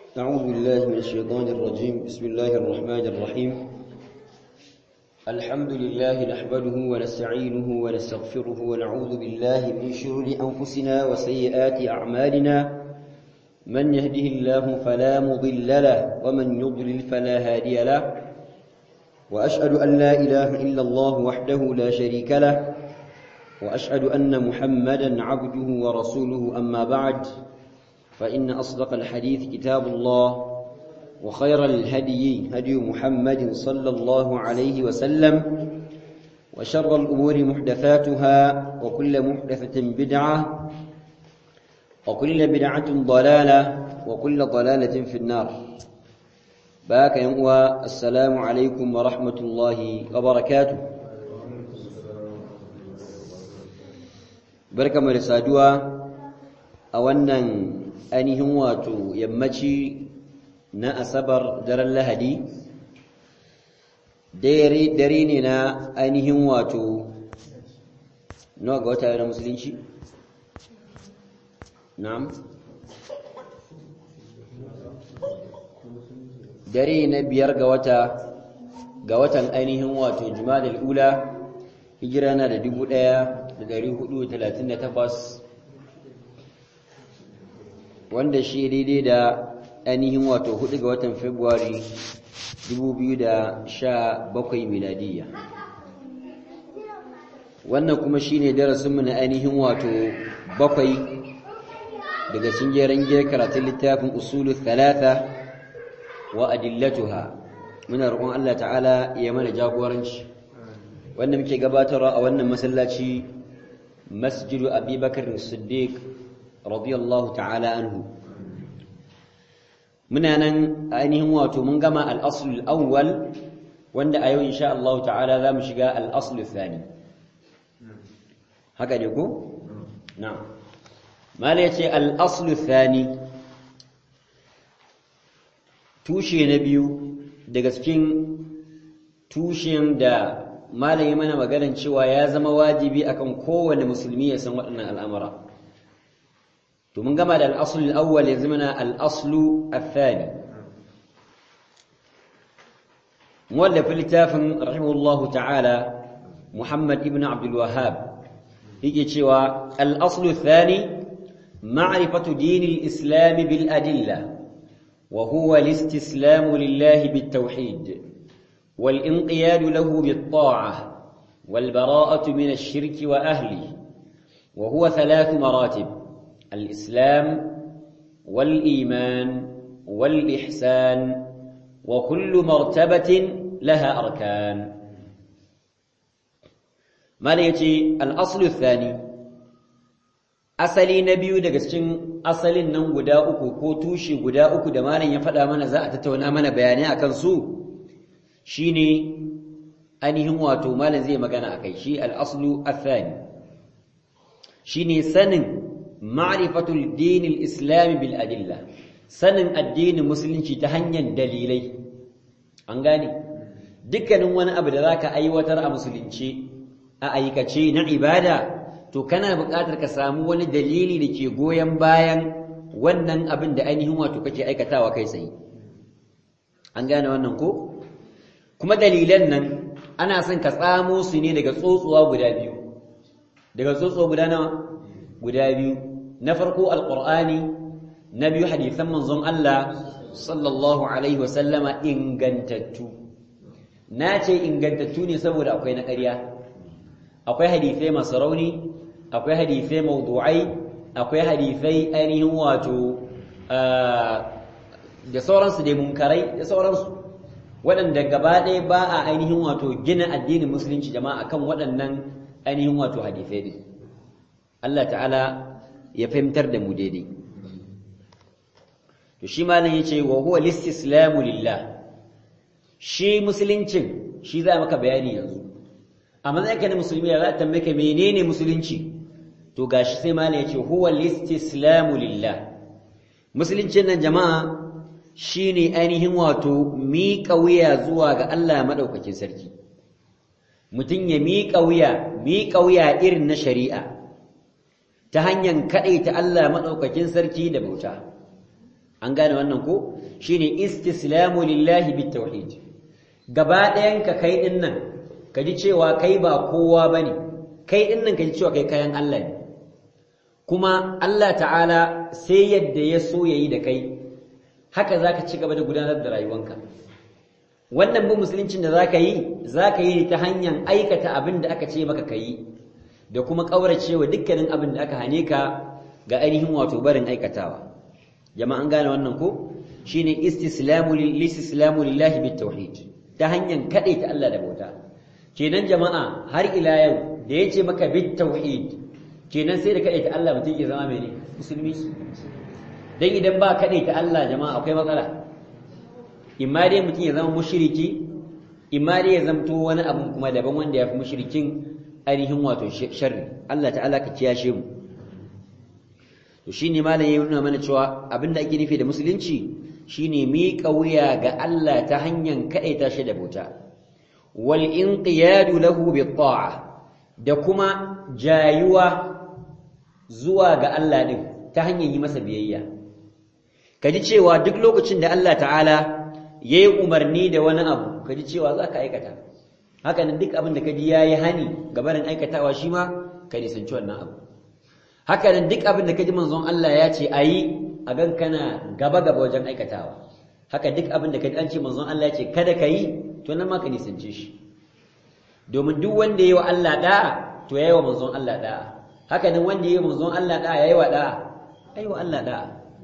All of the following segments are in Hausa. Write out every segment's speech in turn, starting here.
أعوذ بالله من الشيطان الرجيم بسم الله الرحمن الرحيم الحمد لله نحمده ونستعينه ونستغفره ونعوذ بالله من شرور أنفسنا وسيئات أعمالنا من يهده الله فلا مضل له ومن يضلل فلا هادي له وأشهد أن لا إله إلا الله وحده لا شريك له وأشهد أن محمدا عبده ورسوله أما بعد فإن أصدق الحديث كتاب الله وخير الهدي هدي محمد صلى الله عليه وسلم وشر الأمور محدثاتها وكل محدثة بدعة وكل بدعة ضلالة وكل ضلالة في النار باك ينقوى السلام عليكم ورحمة الله وبركاته بركة مرسادوا أولا ainihin wato yammaci na asabar daren lahadi dare ne na ainihin wato nawa ga wata na musulunci na'am dare na biyar ga wata ga watan ainihin wato jumadal ula hijira na da dubu ɗaya da dari hudu talatin da takwas wanda shi daidai da ainihin wato hudu ga watan Fabrairu 2017 miladiyya wannan kuma shine darasinmu na ainihin wato bakwai daga cikin jeren giyar karatun littafin usulu thalatha wa adillatuha muna roƙon Allah ta'ala ya mana jagoranci wanda muke gabatarwa a wannan masallaci masjidu abubakar siddiq radiyallahu ta'ala anhu muna nan ainihin wato mun gama al-asl al-awwal wanda a yau insha Allah ta'ala zamu shiga al-asl al-thani haka ne ko na'am mala yace al-asl al-thani tushe na biyu daga cikin tushen da malami mana maganar cewa ya zama wajibi akan kowane musulmi ya san waɗannan al'amura to mun gama da al'asul al'awwal ya zama al'aslu al-thani muwallafin littafin rahimahullahu ta'ala muhammad ibn abdul wahhab yake cewa al'aslu al-thani ma'rifatu din al-islam bil adilla wa huwa al-istislam lillahi bit tawhid wal inqiyad lahu bit ta'ah wal bara'atu min ash-shirk wa ahlihi wa huwa thalath maratib الإسلام والإيمان والإحسان وكل مرتبة لها أركان ما ليتي الأصل الثاني asali na biyu daga cikin asalin nan guda uku ko tushe guda uku da malam ya faɗa mana za a tattauna mana bayanai akan su shine ainihin wato malam zai magana akai shi al-aslu athani shine sanin ma'rifatul dinil islami bil adilla sanin addinin musulunci ta hanyar dalilai an gane dukkanin wani abu da zaka aiwatar a musulunci a aikace na ibada to kana buƙatar ka samu wani dalili da ke goyon bayan wannan abin da ainihin wato kake aikatawa kai tsaye an gane wannan ko kuma dalilan nan ana son ka tsamo su ne daga tsotsuwa guda biyu daga tsotsuwa guda nawa guda biyu na farko alqur'ani na biyu hadisan manzon Allah sallallahu alaihi wasallama ingantattu na ce ingantattu ne saboda akwai na ƙarya akwai hadisai masu rauni akwai hadisai mawdu'ai akwai hadisai ainihin wato da sauransu dai munkarai da sauransu waɗanda gaba ɗaya ba a ainihin wato gina addinin musulunci jama'a kan waɗannan ainihin wato hadisai din Allah ta'ala ya fahimtar da mu daidai to shi malam yace wa huwa listislamu lillah shi musuluncin shi za maka bayani yanzu amma zai kana musulmi ya za ta tambaye menene musulunci to gashi sai malam yace huwa listislamu lillah musuluncin nan jama'a shine ainihin wato miƙa wuya zuwa ga Allah madaukakin sarki mutum ya miƙa wuya miƙa wuya irin na shari'a ta hanyar kaɗaita Allah maɗaukakin sarki da bauta an gane wannan ko shine istislamu lillahi bitawhid gaba ɗayan ka kai din nan ka ji cewa kai ba kowa bane kai din nan ka ji cewa kai kayan Allah ne kuma Allah ta'ala sai yadda ya so yayi da kai haka zaka ci gaba da gudanar da rayuwanka wannan bin musuluncin da zaka yi zaka yi ta hanyar aikata abin da aka ce maka kai da kuma kauracewa dukkanin abin da aka hane ka ga ainihin wato barin aikatawa jama'an gane wannan ko shine istislamu lillahi lillahi bitawhid ta hanyar ta Allah da bauta kenan jama'a har ila yau da yace maka bitawhid kenan sai da ta Allah mutum ke zama mene musulmi dan idan ba ta Allah jama'a akwai matsala imma dai mutum ya zama mushriki imma dai ya zamto wani abu kuma daban wanda ya fi mushrikin ainihin wato sharri Allah ta'ala ka kiyashe mu to shine malam ya nuna mana cewa abinda ake nufi da musulunci shine miƙa wuya ga Allah ta hanyar kaɗaita shi da bauta wal inqiyadu lahu bi ta'a da kuma jayuwa zuwa ga Allah din ta hanyar yi masa biyayya kaji cewa duk lokacin da Allah ta'ala yayi umarni da wani abu kaji cewa za ka aikata haka nan duk abin da kaji yayi hani ga barin aikatawa shi ma ka nisanci wannan abu haka nan duk abin da kaji manzon Allah ya ce ayi a gan kana gaba gaba wajen aikatawa haka duk abin da kaji an ce manzon Allah ya ce kada ka yi to nan ma ka nisance shi domin duk wanda yayi wa Allah da'a to yayi wa manzon Allah da'a haka nan wanda yayi wa manzon Allah da'a yayi wa da'a yayi wa Allah da'a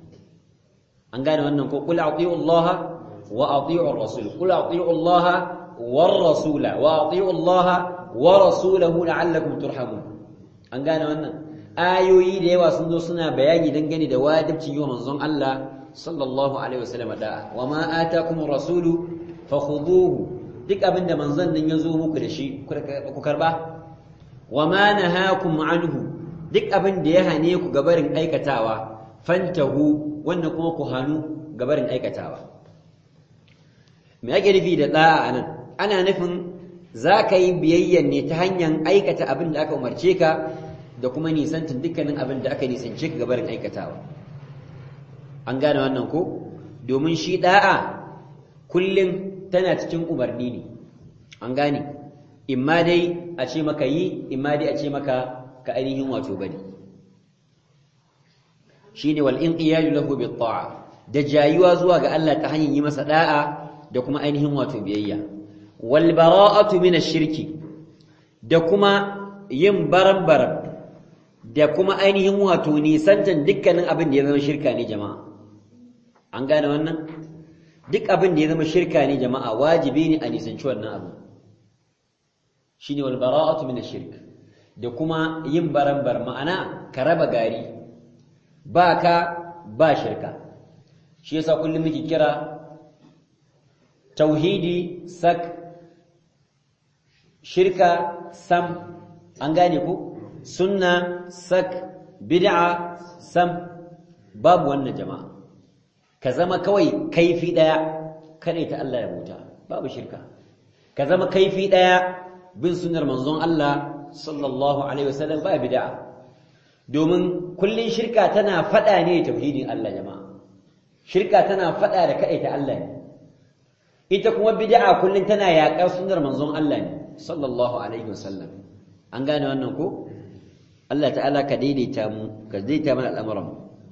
an gane wannan ko qul ati'u Allah wa ati'u ar-rasul qul ati'u Allah war rasula wa ati'u Allah wa rasulahu la'allakum turhamun an gane wannan ayoyi da yawa sun zo suna bayani dangane da wajibcin yi wa manzon Allah sallallahu alaihi wasallam da'a wa ma atakum rasulu fakhuduhu duk abinda manzon nan ya zo muku da shi ku karba wa ma nahakum anhu duk abin da ya hane ku gabarin aikatawa fantahu wannan kuma ku hanu gabarin aikatawa me ake nufi da da'a anan ana nufin za ka yi biyayyan ne ta hanyar aikata abin da aka umarce ka da kuma nisantin dukkanin abin da aka nisance ka gabarin aikatawa an gane wannan ko domin shi da'a kullum tana cikin umarni ne an gane imma dai a ce maka yi imma dai a ce maka ka ainihin wato bane shine wal inqiyadu lahu bit ta'a da jayuwa zuwa ga Allah ta hanyar yi masa da'a da kuma ainihin wato biyayya wal bara'atu min ash-shirki da kuma yin baran-baran da kuma ainihin wato nisantan dukkanin abin da ya zama shirka ne jama'a an gane wannan duk abin da ya zama shirka ne jama'a wajibi ne a nisanci wannan abu shine wal bara'atu min ash-shirk da kuma yin baran-bar ma'ana ka raba gari ba ka ba shirka shi yasa kullum muke kira tauhidi sak shirka sam an gane ku sunna sak bid'a sam babu wannan jama'a ka zama kawai kaifi daya kare ta Allah ya buta babu shirka ka zama kaifi daya bin sunnar manzon Allah sallallahu alaihi wasallam ba bid'a domin kullun shirka tana fada ne tauhidin Allah jama'a shirka tana fada da ta Allah ne ita kuma bid'a kullun tana yaƙar sunnar manzon Allah ne sallallahu alaihi wasallam an gane wannan ko Allah ta'ala ka daidaita mu ka daidaita mana al'amuran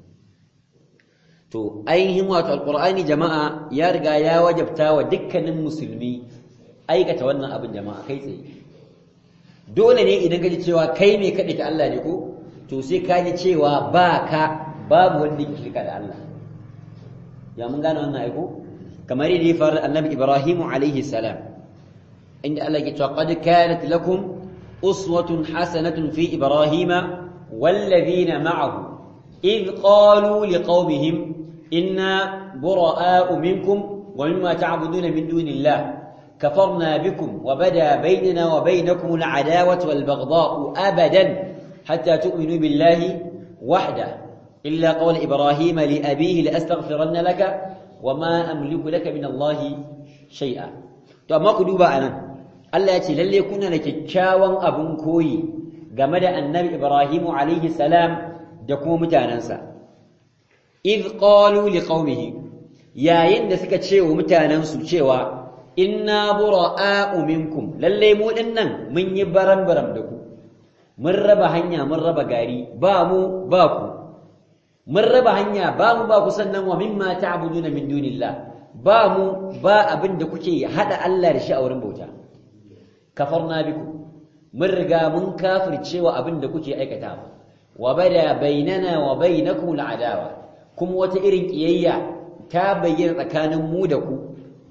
to ainihin wato alqur'ani jama'a ya riga ya wajabta wa dukkanin musulmi aikata wannan abin jama'a kai tsaye dole ne idan ka ji cewa kai ne kaɗai ta Allah ne ko to sai ka ji cewa ba ka babu wanda yake shirka da Allah ya mun gane wannan aiko kamar yadda ya faru annabi Ibrahim alaihi salam inda Allah ke cewa qad kanat lakum uswatun hasanatun fi Ibrahim والذين معه إذ قالوا لقومهم إنا براء منكم ومما تعبدون من دون الله كفرنا بكم وبدا بيننا وبينكم العداوة والبغضاء أبدا حتى تؤمنوا بالله وحده إلا قول إبراهيم لأبيه لأستغفرن لك وما أملك لك من الله شيئا to amma ku duba anan Allah ya ce lalle kuna da kyakkyawan abun koyi game da Annabi Ibrahim alaihi salam da kuma mutanansa idh qalu liqaumihi yayin da suka ce wa mutanensu cewa inna bura'a'u minkum lalle mu dinnan mun yi baram-baram da ku mun raba hanya mun raba gari ba mu ba ku mun raba hanya ba mu ba ku sannan wa mimma ta'buduna min dunillah ba mu ba abin da kuke hada Allah da shi a wurin bauta kafarna biku mun riga mun kafircewa abin da kuke aikata wa bada bainana wa bainakum al'adawa kuma wata irin kiyayya ta bayyana tsakanin mu da ku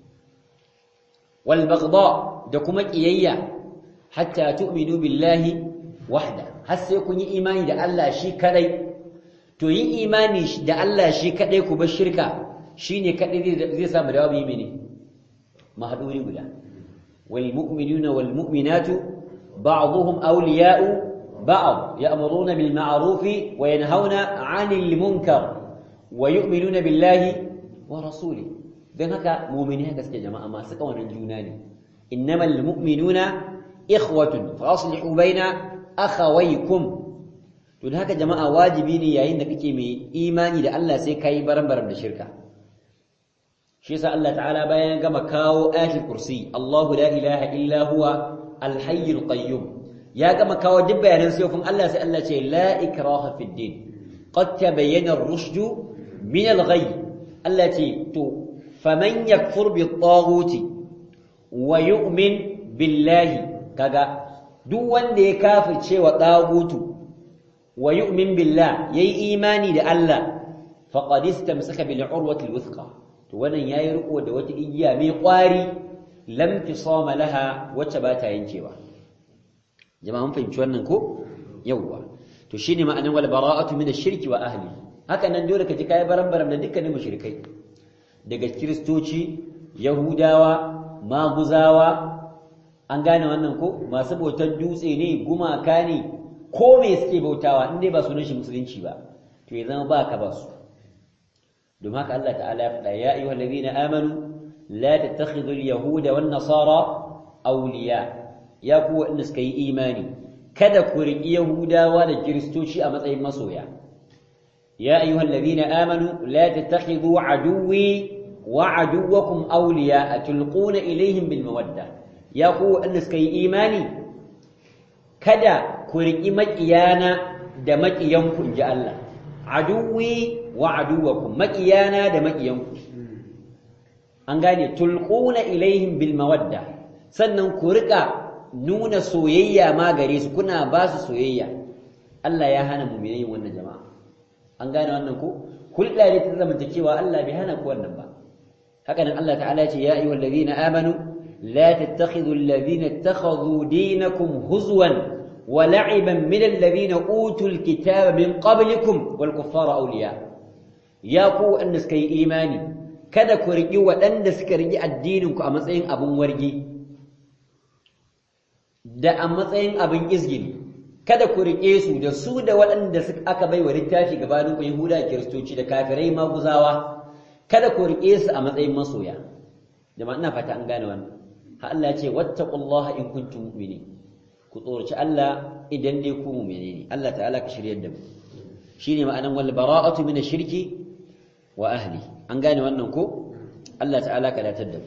wal baghdha da kuma kiyayya hatta tu'minu billahi wahda har sai kun yi imani da Allah shi kadai to yin imani da Allah shi kadai ku bar shirka shine kadai zai samu dawo yi mene mahaduri guda wal mu'minuna wal mu'minatu ba'dhum awliya'u ba'd ya'muruna bil ma'ruf wa yanhauna 'anil munkar wa yu'minuna billahi wa rasulihi dan haka mu'mini haka suke jama'a masu kawanin juna ne innamal mu'minuna ikhwatun fa aslihu baina akhawaykum to da haka jama'a wajibi ne yayin da kake mai imani da Allah sai kai baran-baran da shirka shi yasa Allah ta'ala bayan gama kawo ayatul kursi Allahu la ilaha illa huwa al-hayyul qayyum ya gama kawo duk bayanan sifofin Allah sai Allah ce la ikraha fid din qad tabayyana ar-rushd min al-ghayy Allah ce to faman yakfur bit-taghuti wa yu'min billahi kaga duk wanda ya kafirce wa dagutu wa yu'min billah yayi imani da Allah faqad istamsaka bil urwati al-wuthqa to wannan yayi riko da wata igiya mai kwari lam tisama laha wacce ba ta yankewa jama'a mun fahimci wannan ko yawwa to shine ma'anar wal bara'atu min ash-shirki wa ahli haka nan dole ka ji kai baram-baram da dukkanin mushrikai daga kristoci yahudawa maguzawa an gane wannan ko masu bautar dutse ne gumaka ne ko me suke bautawa in dai ba sunan shi musulunci ba to ya zama ba ka ba su domin haka Allah ta'ala ya faɗa ya ayyuhal ladina amanu la tattakhidul yahuda wan nasara awliya ya ku wanda suka yi imani kada ku riƙi yahudawa da kiristoci a matsayin masoya ya ayyuhal ladina amanu la tattakhidhu aduwwi wa aduwwakum awliya tulquna ilayhim bil mawadda ya ku wanda suka yi imani kada ku riƙi maƙiyana da maƙiyanku in ji Allah aduwi wa aduwakum maƙiyana da maƙiyanku an gane tulquna ilaihim bil mawadda sannan ku riƙa nuna soyayya ma gare su kuna ba su soyayya Allah ya hana mu yin wannan jama'a an gane wannan ko hulɗa ne ta zamantakewa Allah bai hana ku wannan ba haka nan Allah ta'ala ya ce ya ayyuhal ladina amanu لا تتخذوا الذين اتخذوا دينكم هزوا ولعبا من الذين أوتوا الكتاب من قبلكم والكفار أولياء يا قو أن سكي إيماني kada ku riƙi waɗanda suka riƙi addininku a matsayin abin wargi da a matsayin abin izgili kada ku riƙe su da su da waɗanda aka bai wa littafi gabaninku yahuda da kiristoci da kafirai maguzawa kada ku riƙe su a matsayin masoya jama'a ina fata an gane wannan ha Allah ya ce wattaqullaha in kuntum mu'minin ku tsorci Allah idan dai ku mu'mini ne Allah ta'ala ka shiryar da mu shine ma'anan wal bara'atu min ash-shirki wa ahli an gane wannan ko Allah ta'ala ka datar da mu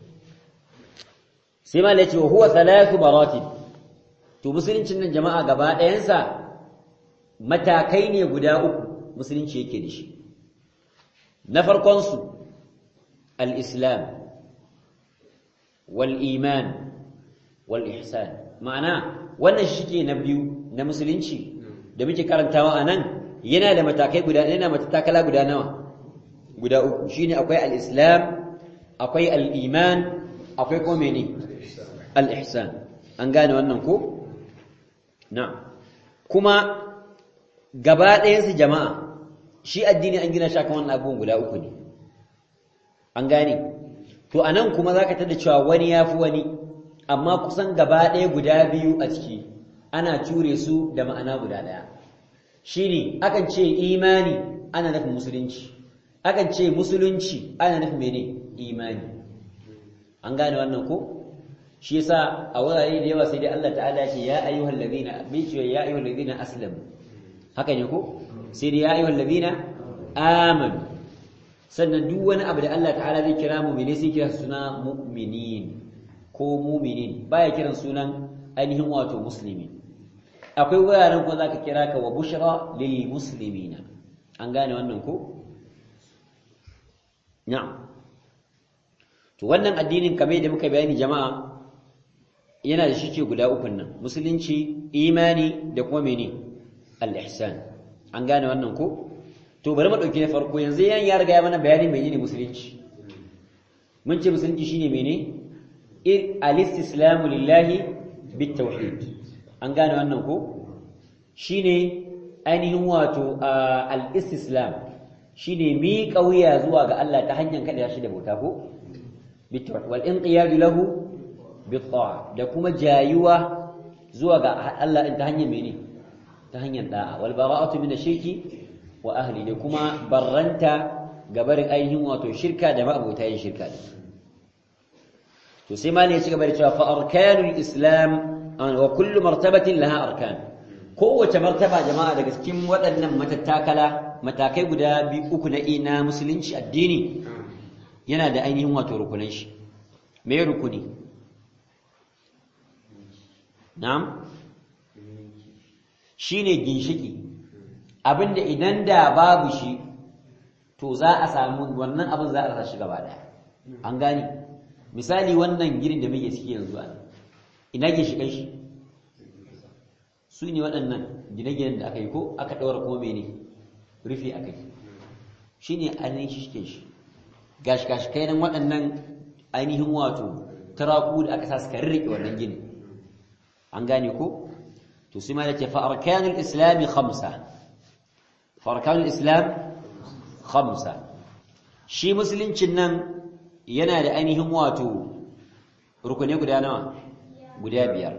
sai ma yace wa huwa thalathu baratib to musuluncin nan jama'a gaba ɗayansa matakai ne guda uku musulunci yake da shi na farkon su al-islam والإيمان والإحسان معنى wannan shike na biyu na musulunci da muke karantawa anan yana da matakai guda yana matakala guda nawa guda uku shine akwai al-islam akwai al-iman akwai kuma mene al-ihsan an gane wannan ko na'am kuma gaba ɗayan su jama'a shi addini an gina shi akan wannan abubuwan guda uku ne an gane to anan kuma zaka tada cewa wani yafi wani amma kusan gaba ɗaya guda biyu a ciki ana ture su da ma'ana guda ɗaya shine akan ce imani ana nufin musulunci akan ce musulunci ana nufin mene imani an gane wannan ko shi yasa a wurare da yawa sai dai Allah ta'ala ya ce ya ayyuhal ladina bi ce ya ayyuhal ladina aslamu haka ne ko sai dai ya ayyuhal ladina amanu sannan duk wani abu da Allah ta'ala zai kira mu'mini sai kira suna mu'minin ko mu'minin baya kiran sunan ainihin wato muslimi akwai wuraren ko zaka kira ka wa bushra lil muslimina an gane wannan ko na'am to wannan addinin kamar da muka bayani jama'a yana da shike guda uku nan musulunci imani da kuma mene al-ihsan an gane wannan ko to bari mu dauki na farko yanzu yan ya riga ya mana bayani menene musulunci mun ce musulunci shine mene al-istislamu lillahi bit-tauhid an gane wannan ko shine ainihin wato al-istislam shine mi kauya zuwa ga Allah ta hanyar kada shi da bauta ko bit-tauhid wal inqiyad lahu bit-ta'a da kuma jayuwa zuwa ga Allah ta hanyar mene ta hanyar da'a wal bara'atu min ash-shirki wa ahli da kuma barranta gabarin ainihin wato shirka da ma'abota yin shirka da to sai malai ya ci gaba da cewa fa arkanul islam wa kullu martabatin laha arkan kowace martaba jama'a daga cikin waɗannan matattakala matakai guda biyu uku na ina musulunci addini yana da ainihin wato rukunan shi me rukuni na'am shine ginshiki abinda idan da babu shi to za a samu wannan abin za a rasa shi gaba daya an gani misali wannan girin da muke ciki yanzu an ina ke shi kai shi su ne waɗannan gine-ginen da aka yi ko aka ɗaura kuma mene rufi aka yi shi ne ainihin shi shi shi gashi-gashi kai nan waɗannan ainihin wato taraku da aka sa suka rirriƙe wannan gini an gane ko to sai ma da ke fa'arkanul islami khamsa fa'arkanul islam khamsa shi musuluncin nan yana da ainihin wato rukune guda nawa guda biyar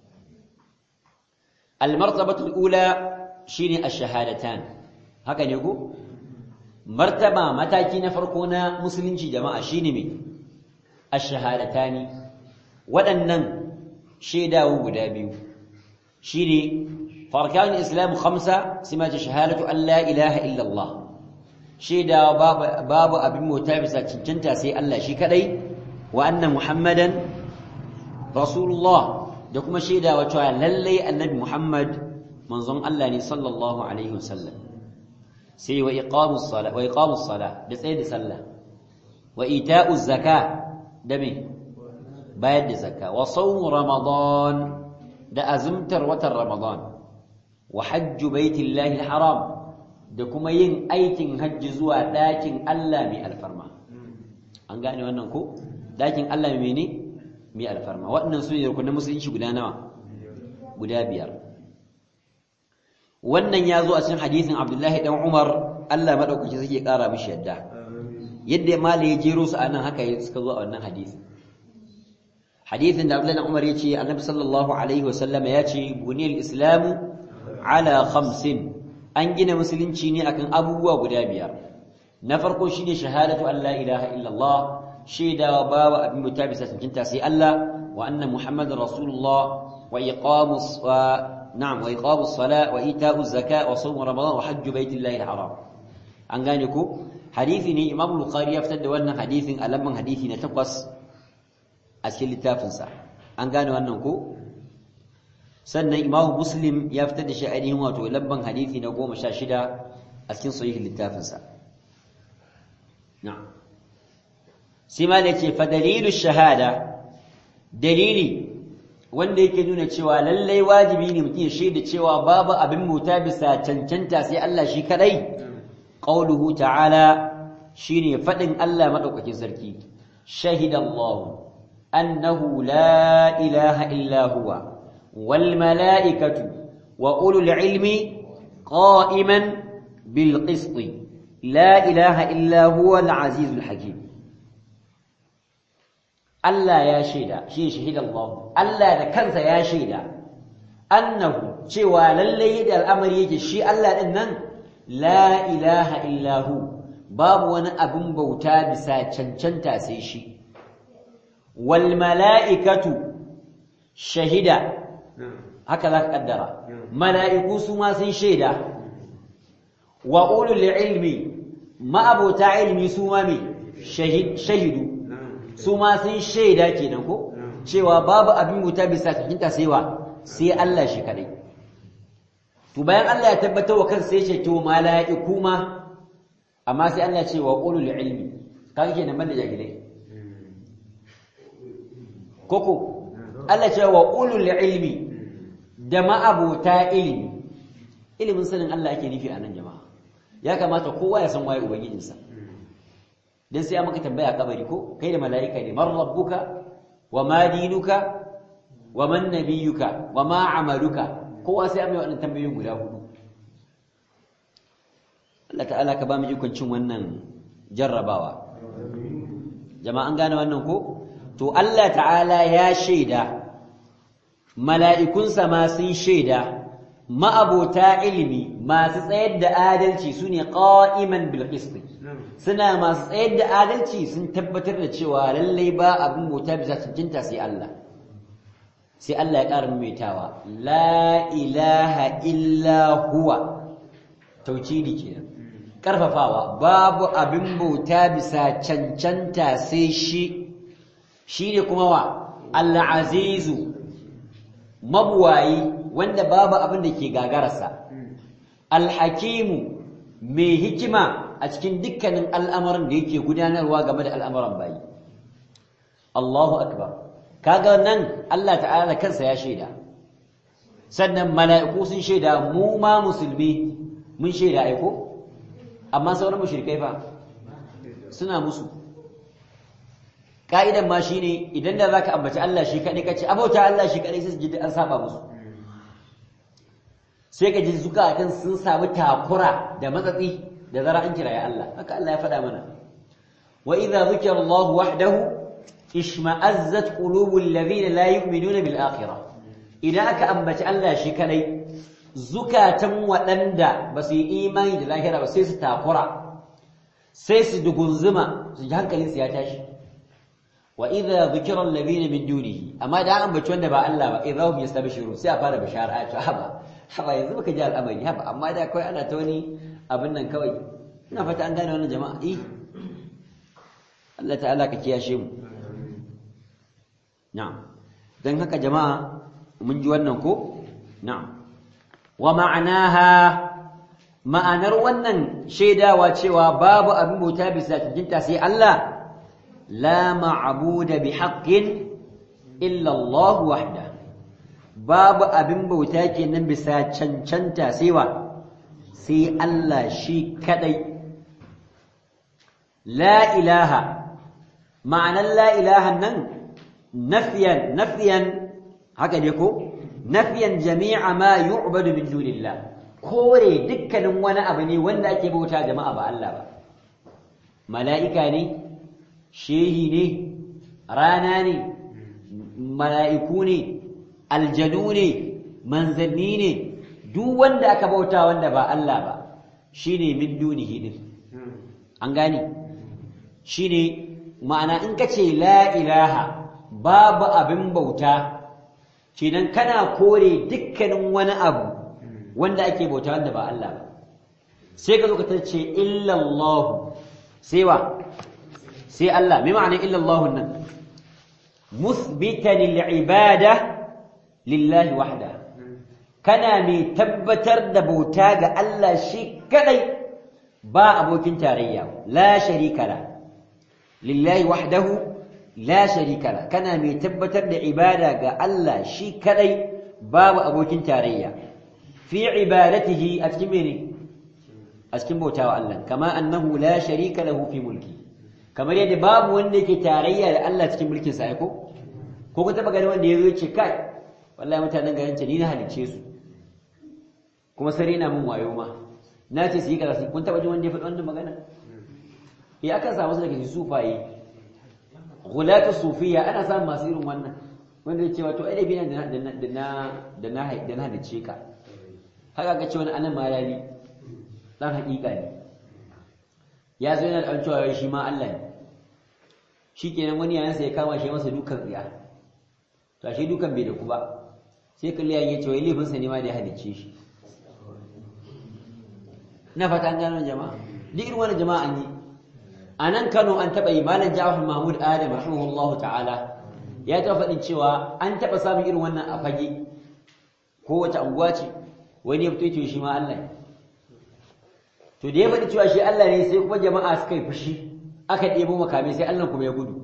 almartabatul ula shine ash-shahadatan haka ne ko martaba mataki na farko na musulunci jama'a shine me ash-shahadatani waɗannan shaidawu guda biyu shine farkan islam khamsa sima ta shahadatu an la ilaha illa Allah shaidawa babu abin mota bisa cancanta sai Allah shi kadai wa anna muhammadan rasulullah da kuma shaidawa cewa lallai annabi muhammad manzon Allah ne sallallahu alaihi wasallam sai wa iqamus sala wa iqamus sala da tsaye da sallah wa ita'uz zaka da me bayar da zakka wa sawm ramadan da azumtar watan ramadan wa hajju baitillahi alharam da kuma yin aikin hajji zuwa ɗakin Allah mai alfarma an gane wannan ko ɗakin Allah mai ne mai alfarma waɗannan su ne rukunin musulunci guda nawa guda biyar wannan ya zo a cikin hadisin Abdullahi dan Umar Allah madaukaki suke ƙara mishi yadda yadda malai ya jero su anan haka suka zo a wannan hadisin hadisin da Abdullahi dan Umar ya ce Annabi sallallahu alaihi wasallam ya ce buniyal islamu ala khamsin an gina musulunci ne akan abubuwa guda biyar na farko shine shahadatu an la ilaha illallah shaidawa babu abin muta bisa cancanta sai Allah wa anna muhammadar rasulullah wa iqamus wa na'am wa iqamus sala wa ita'uz zaka wa sawm ramadan wa hajju baitillahi alharam an gane ko hadisi ne imam bukhari ya fitar da wannan hadisin a lamban hadisi na takwas a cikin littafinsa an gane wannan ko sannan imamu muslim ya fitar da shi ainihin wato labban hadisi na goma sha shida a cikin sahihin littafinsa na'am sai ma ce fa dalilu shahada dalili wanda yake nuna cewa lallai wajibi ne mutum ya shaida cewa babu abin bauta bisa cancanta sai Allah shi kadai qauluhu ta'ala shine fadin Allah madaukakin sarki shahidallahu annahu la ilaha illa huwa والملائكة وأولو العلم قائما بالقسط لا إله إلا هو العزيز الحكيم Allah ya shaida shi shahida Allah Allah da kansa ya shaida annahu cewa lalle da al'amari yake shi Allah din nan la ilaha illahu babu wani abin bauta bisa cancanta sai shi wal mala'ikatu shahida haka za ka kaddara mala'iku su ma sun shaida wa ulul ilmi ma'abota ilimi su ma me shahidu su ma sun shaida kenan ko cewa babu abin bauta bisa cikinta sai wa sai Allah shi kadai to bayan Allah ya tabbatar wa kansa sai ce to mala'iku ma amma sai Allah ya ce wa qulul ilmi kaga kenan banda jahilai koko Allah ce wa qulul ilmi da ma'abota ilimi ilimin sanin Allah ake nufi a nan jama'a ya kamata kowa ya san waye ubangijinsa dan sai maka tambaya kabari ko kai da mala'ika ne man rabbuka wa ma dinuka wa man nabiyuka wa ma amaluka kowa sai amma wannan tambayoyin guda hudu Allah ta'ala ka ba mu ikon cin wannan jarrabawa jama'a an gane wannan ko to Allah ta'ala ya shaida mala'ikunsa ma sun shaida ma'abota ilimi masu tsayar da adalci su ne ƙa'iman bilkisti suna masu tsayar da adalci sun tabbatar da cewa lallai ba abin bauta bisa cincinta sai Allah sai Allah ya ƙara maimaitawa la ilaha illa huwa taucidi kenan ƙarfafawa babu abin bauta bisa cancanta sai shi shi ne kuma wa al-azizu mabuwayi wanda babu abin da ke gagararsa alhakimu mai hikima a cikin dukkanin al'amuran da yake gudanarwa game da al'amuran bayi Allahu akbar kaga nan Allah ta'ala kansa ya shaida sannan mala'iku sun shaida mu ma musulmi mun shaida aiko amma sauran mushrikai fa suna musu ka'idan ma shine idan da zaka ambaci Allah shi kadai kace abauta Allah shi kadai sai su ji an saba musu sai ka ji zukatan sun samu takura da matsatsi da zara an kira ya Allah haka Allah ya faɗa mana wa idza zukira Allah wahdahu ishma'azzat qulubul ladina la yu'minuna bil akhirah idan aka ambaci Allah shi kadai zukatan waɗanda ba su yi imani da lahira ba sai su takura sai su dugunzuma su ji hankalinsu ya tashi wa idza dhukira alladhina min dunihi amma da an bace wanda ba Allah ba idza hum yastabshirun sai a fara bishara a ce haba haba yanzu baka ji al'amari haba amma da kai ana ta wani abin nan kawai ina fata an gane wannan jama'a eh Allah ta'ala ka kiyashe mu na'am dan haka jama'a mun ji wannan ko na'am wa ma'anaha ma'anar wannan shaidawa cewa babu abin bauta bisa cikinta sai Allah لا معبود بحق إلا الله وحده باب أبن بوتاكي نبسا چنچنتا سيوا سي الله شي كدي لا إله معنى لا إله نن نفيا نفيا هكذا يكون نفيا جميع ما يعبد من دون الله kore dukkanin wani abu ne wanda ake bauta jama'a ba Allah ba mala'ika ne shehi ne rana ne mala'iku ne aljanu ne manzanni ne duk wanda aka bauta wanda ba Allah ba shine min dunihi din an gane shine ma'ana in ka ce la ilaha babu abin bauta kenan kana kore dukkanin wani abu wanda ake bauta wanda ba Allah ba sai ka zo ka tace illallahu sai wa sai Allah mai ma'ana illallahu nan musbitan al'ibada lillahi wahda kana mai tabbatar da bauta ga Allah shi kadai ba abokin tarayya la sharika la lillahi wahdahu la sharika la kana mai tabbatar da ibada ga Allah shi kadai babu abokin tarayya fi ibadatihi a cikin mene a cikin bautawa Allah kama annahu la sharika lahu fi mulki kamar yadda babu wanda yake tarayya da Allah cikin mulkin sa ko ko ka taba gani wanda yazo ce kai wallahi mutanen garin ce ni na halice su kuma sare na mun wayo ma na ce su yi kaza kun taba jin wanda ya faɗi wannan magana eh akan samu su daga sufaye ghulatu sufiya ana samun masu irin wannan wanda ya ce wato ai da na da na da na da na da na halice ka haka ga ce wani anan malali dan hakika ne ya zo yana da cewa shi ma Allah ne shi kenan wani yayansa ya kama shi masa dukan tsiya to ashe dukan bai da ku ba sai kalli yayin ya ce wai laifinsa ne ma da ya halicce shi na fata an gano jama'a duk irin wannan jama'a an yi a nan Kano an taɓa yi malam Ja'far Mahmud Adam rahimahullahu ta'ala ya taɓa faɗin cewa an taɓa samun irin wannan a fage ko wace anguwa ce wani ya fito ce shi ma Allah ne to da ya faɗi cewa shi Allah ne sai kuma jama'a suka yi fushi aka ɗebo makamai sai Allah kuma ya gudu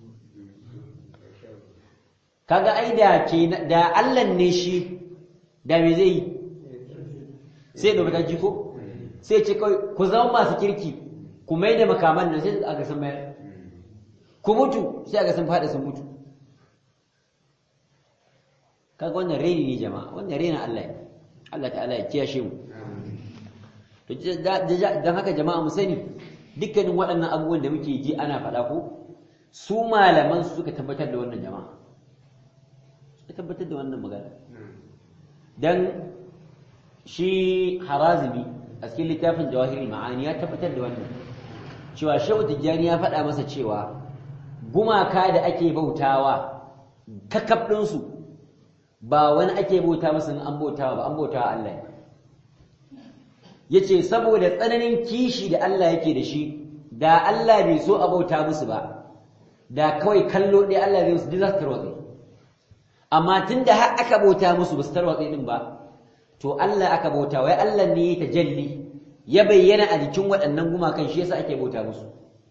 kaga ai da ke da Allah ne shi da me zai yi sai da mataki ko sai ce kai ku zama masu kirki ku mai da makaman nan sai aka san mayar ku mutu sai aka san fada sun mutu kaga wannan reni ne jama'a wannan rena Allah ne Allah ta'ala ya kiyashe mu to dan haka jama'a mu sani dukkanin waɗannan abubuwan da muke ji ana faɗa ko su malaman su suka tabbatar da wannan jama'a suka tabbatar da wannan magana dan shi harazimi a cikin littafin jawahiri ma'ani ya tabbatar da wannan cewa shehu tijjani ya faɗa masa cewa gumaka da ake bautawa kakab ɗinsu ba wani ake bauta masa an bautawa ba an bautawa Allah ne ya ce saboda tsananin kishi da Allah yake da shi da Allah bai so a bauta musu ba da kawai kallo ɗaya Allah zai musu za su tarwatse amma tun da har aka bauta musu ba su tarwatse ɗin ba to Allah aka bauta wai Allah ne ya tajalli ya bayyana a jikin waɗannan gumakan shi yasa ake bauta musu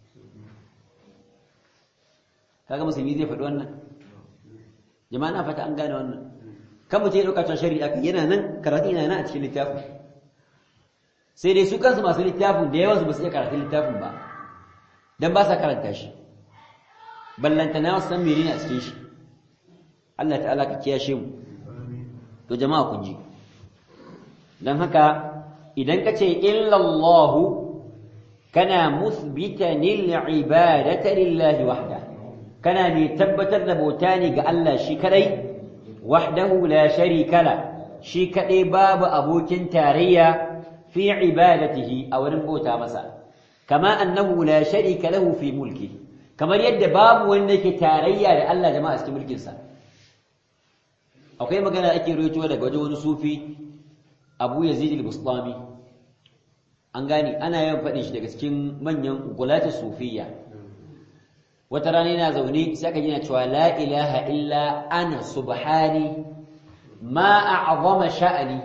kaga musulmi zai faɗi wannan jama'a na fata an gane wannan kan mutum ya ɗauka cewa shari'a yana nan karatu yana nan a cikin littafin sai dai su kansu masu littafin da yawansu ba su iya karatun littafin ba don ba sa karanta shi ballanta na wasu san menene a cikin shi Allah ta'ala ka kiyashe mu to jama'a kun ji don haka idan ka ce illallahu kana musbitan ibadata lillahi wahda kana mai tabbatar da bauta ne ga Allah shi kadai wahdahu la sharika la shi kadai babu abokin tarayya fi ibadatihi a wurin bauta masa kama annahu la sharika lahu fi mulki kamar yadda babu wanda yake tarayya da Allah jama'a cikin mulkin sa akwai magana ake rawaito daga wajen wani sufi Abu Yazid al-Bustami an gane ana yawan faɗin shi daga cikin manyan gulatu sufiyya wata rana yana zaune sai aka jina cewa la ilaha illa ana subhani ma a'zama sha'ani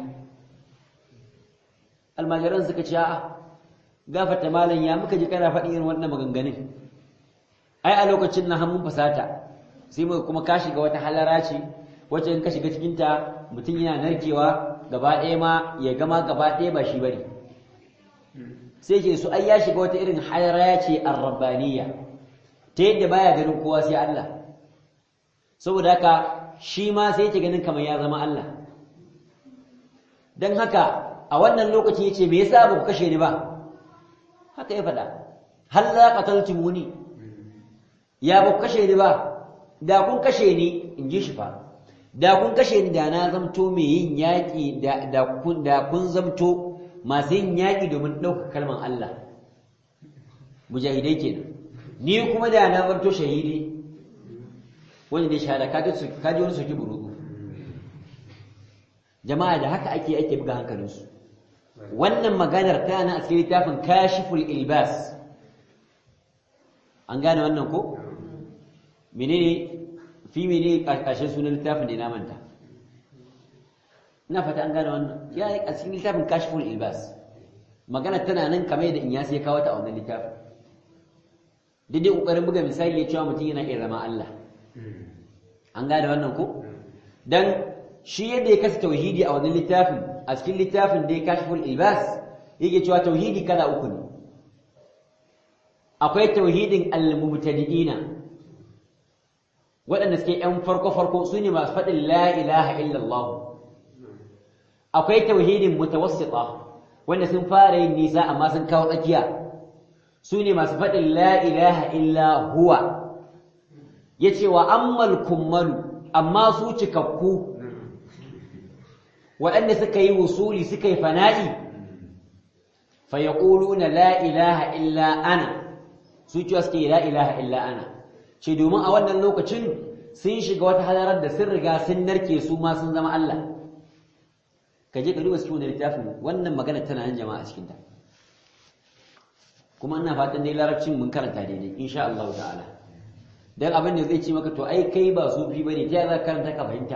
almajiran suka ce a'a gafarta malam ya muka ji kana faɗi irin wannan maganganun ai a lokacin na hannun fasata sai muka kuma ka shiga wata halara ce wacce in ka shiga cikin ta mutum yana narkewa gaba ɗaya ma ya gama gaba ɗaya ba shi bane sai ke su ai ya shiga wata irin halara ce arrabaniya ta yadda baya ganin kowa sai Allah saboda haka shi ma sai yake ganin kamar ya zama Allah dan haka a wannan lokaci yace me yasa ba ku kashe ni ba haka ya faɗa hal la qataltumuni ya ba ku kashe ni ba da kun kashe ni in ji shi fa da kun kashe ni da na zamto mai yin yaƙi da kun da kun zamto masu yin yaƙi domin ɗaukar kalmar Allah mujahidai kenan ni kuma da na zamto shahidi wanda ne shahada kaji wani soki burudu jama'a da haka ake ake buga hankalinsu wannan maganar ta na a cikin littafin kashiful ilbas an gane wannan ko menene fi mene ƙarshen sunan littafin da na manta ina fata an gane wannan ya yi a cikin littafin kashiful ilbas magana tana nan kamar yadda in ya sai kawo ta a wannan littafin daidai ƙoƙarin buga misali ya cewa mutum yana iya zama Allah an gane wannan ko dan shi yadda ya kasa tauhidi a wannan littafin a cikin littafin da ya kashiful ilbas yake cewa tauhidi kala uku ne akwai tauhidin al-mubtadi'ina waɗanda suke ‘yan farko-farko su ne masu faɗin la ilaha illallah akwai tauhidin mutawassita wanda sun fara yin nisa amma sun kawo tsakiya su ne masu faɗin la ilaha illa huwa ya ce wa ammal kummalu amma su cikakku waɗanda suka yi wusuli suka yi fana'i fa yaquluna la ilaha illa ana su cewa suke la ilaha illa ana ce domin a wannan lokacin sun shiga wata hadarar da sun riga sun narke su ma sun zama Allah ka je ka duba cikin wannan littafin wannan magana tana nan jama'a cikin ta kuma ina fatan dai larabcin mun karanta daidai insha Allah ta'ala dan abin da zai ce maka to ai kai ba sufi bane ta za ka karanta ka fahimta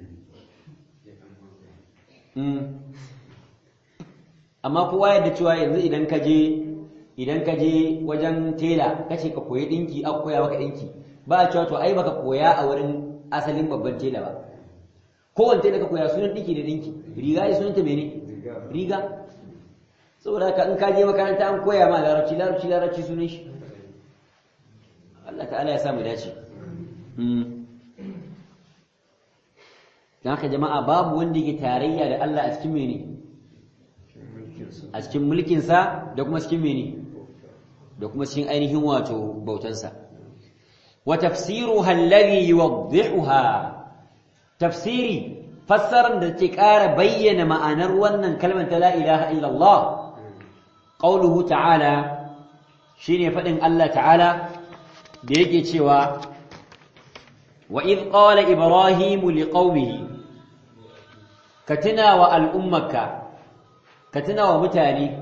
amma kowa yadda cewa yanzu idan ka je idan ka je wajen tela kace ka koyi dinki aka koya maka dinki ba a cewa to ai baka koya a wurin asalin babban tela ba kowanne tela ka koya sunan dinki da dinki riga ya sunanta mene riga saboda haka in ka je makaranta an koya ma larabci larabci larabci sunan shi Allah ta'ala ya samu dace dan haka jama'a babu wanda yake tarayya da Allah a cikin mene a cikin mulkinsa da kuma cikin mene da kuma cikin ainihin wato bautansa wa tafsiruha alladhi yuwaddihuha tafsiri fassaran da take ƙara bayyana ma'anar wannan kalmar ta la ilaha illallah qauluhu ta'ala shine fadin Allah ta'ala da yake cewa wa id qala ibrahim liqaumihi katina wa al'ummaka katina wa mutane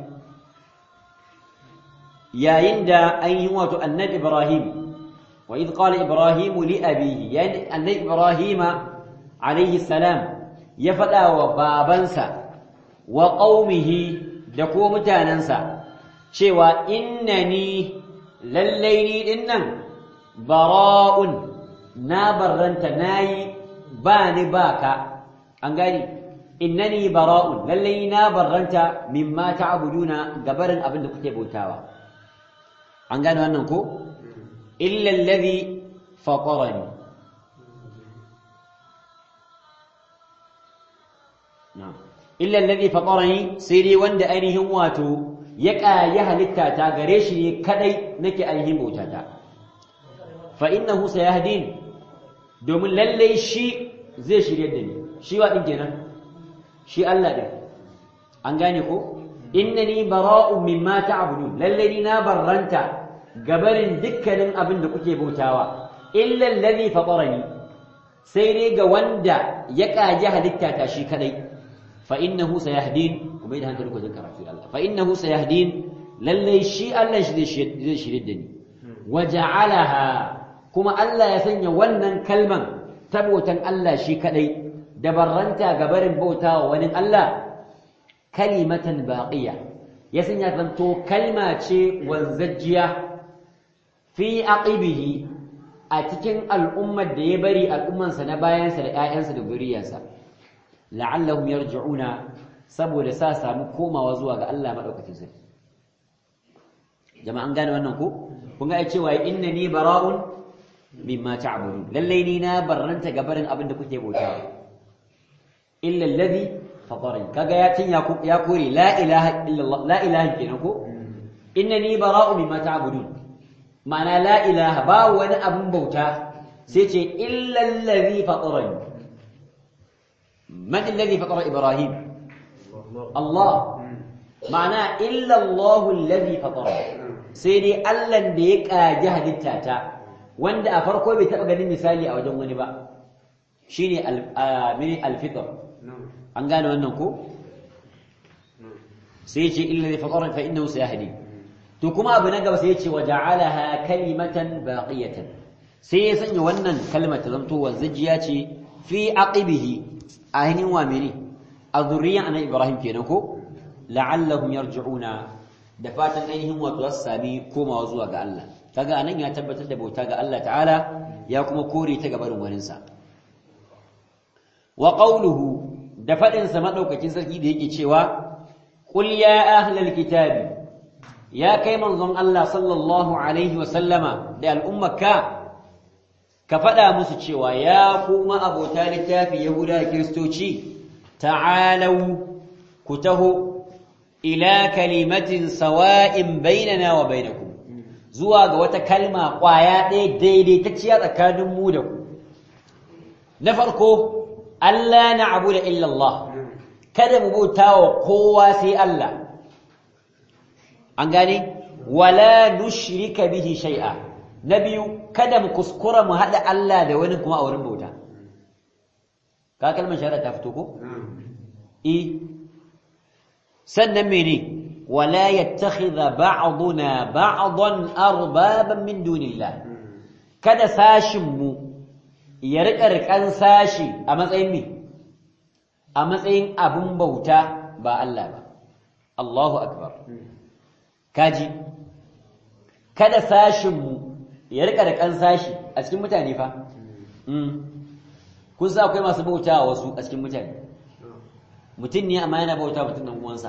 yayin da ainihin wato annabi ibrahim wa id qala ibrahim li abihi yayin annabi ibrahim alayhi salam ya fada wa babansa wa qaumihi da ko mutanansa cewa innani lallai ni dinnan bara'un na barranta nayi ba ni baka an gani innani bara'un lallai na barranta mimma ta'buduna gabarin abin da kuke bautawa an gane wannan ko illa allazi fatarani na'am illa allazi fatarani sai dai wanda ainihin wato ya ƙayi halitta ta gare shi ne kadai nake ainihin bautata fa innahu sayahdin domin lallai shi zai shirye da ni shi wa din kenan shi Allah din an gane ko innani bara'un mimma ta'budun lallai ni na barranta gabarin dukkanin abin da kuke bautawa illa allazi fatarani sai dai ga wanda ya ƙaji halitta ta shi kadai fa innahu sayahdin kuma idan hankali ku jin karatu Allah fa innahu sayahdin lallai shi Allah shi zai shirye da ni waja'alaha kuma Allah ya sanya wannan kalman tabotan Allah shi kadai da barranta gabarin bautawa wani Allah kalimatan baqiya ya sanya zanto kalma ce wanzajjiya fi aqibihi a cikin al'ummar da ya bari al'ummansa na bayansa da ‘ya'yansa da zuriyarsa la'allahum yarji'una saboda sa samu komawa zuwa ga Allah maɗaukacin sarki jama'an gane wannan ko kun ga cewa inna ni bara'un mimma ta'budun lallai ni na barranta gabarin abin da kuke bautawa illa allazi fatarani kaga ya tin ya kore la ilaha illallah la ilaha kenan ko inna ni bara'un mimma ta'budun ma'ana la ilaha ba wani abin bauta sai ce illa allazi fatarani man allazi fatara ibrahim Allah ma'ana illa Allah allazi fatara sai dai Allah da ya kaji halitta ta wanda a farko bai taba ganin misali a wajen wani ba shine al-mini al-fitr an gane wannan ko sai ce illa allazi fatara fa innahu sayahdi to kuma abu na gaba sai ya ce wa ja'alaha kalimatan baqiyatan sai ya sanya wannan kalmar ta zanto wanzajiya ce fi aqibihi ainihin wa mene a zurriyan annabi Ibrahim kenan ko la'allahum yarji'una da fatan ainihin wato za su sami komawa zuwa ga Allah kaga anan ya tabbatar da bauta ga Allah ta'ala ya kuma kore ta gabarin wanin sa wa qawluhu da fadin sa madaukakin sarki da yake cewa qul ya ahlal kitabi ya kai manzon Allah sallallahu alaihi wa sallama da al'ummaka ka faɗa musu cewa ya kuma abota littafi yahuda da kiristoci ta'alau ku taho ila kalimatin sawa'in bainana wa bainakum zuwa ga wata kalma ƙwaya ɗaya daidaitacciya tsakanin mu da ku na farko Allah na abu da illallah kada mu bauta wa kowa sai Allah an gane wala nushrika bihi shay'a na biyu kada mu kuskura mu haɗa Allah da wani kuma a wurin bauta ka kalmar shahada ta fito ko eh sannan mene wala yattakhidha ba'duna ba'dan arbaban min dunillah kada sashin mu ya rika rikan sashi a matsayin me a matsayin abun bauta ba Allah ba Allahu akbar kaji kada sashin mu ya rika rikan sashi a cikin mutane fa kun sa akwai masu bauta wasu a cikin mutane mutum ne amma yana bauta mutum nan uwansa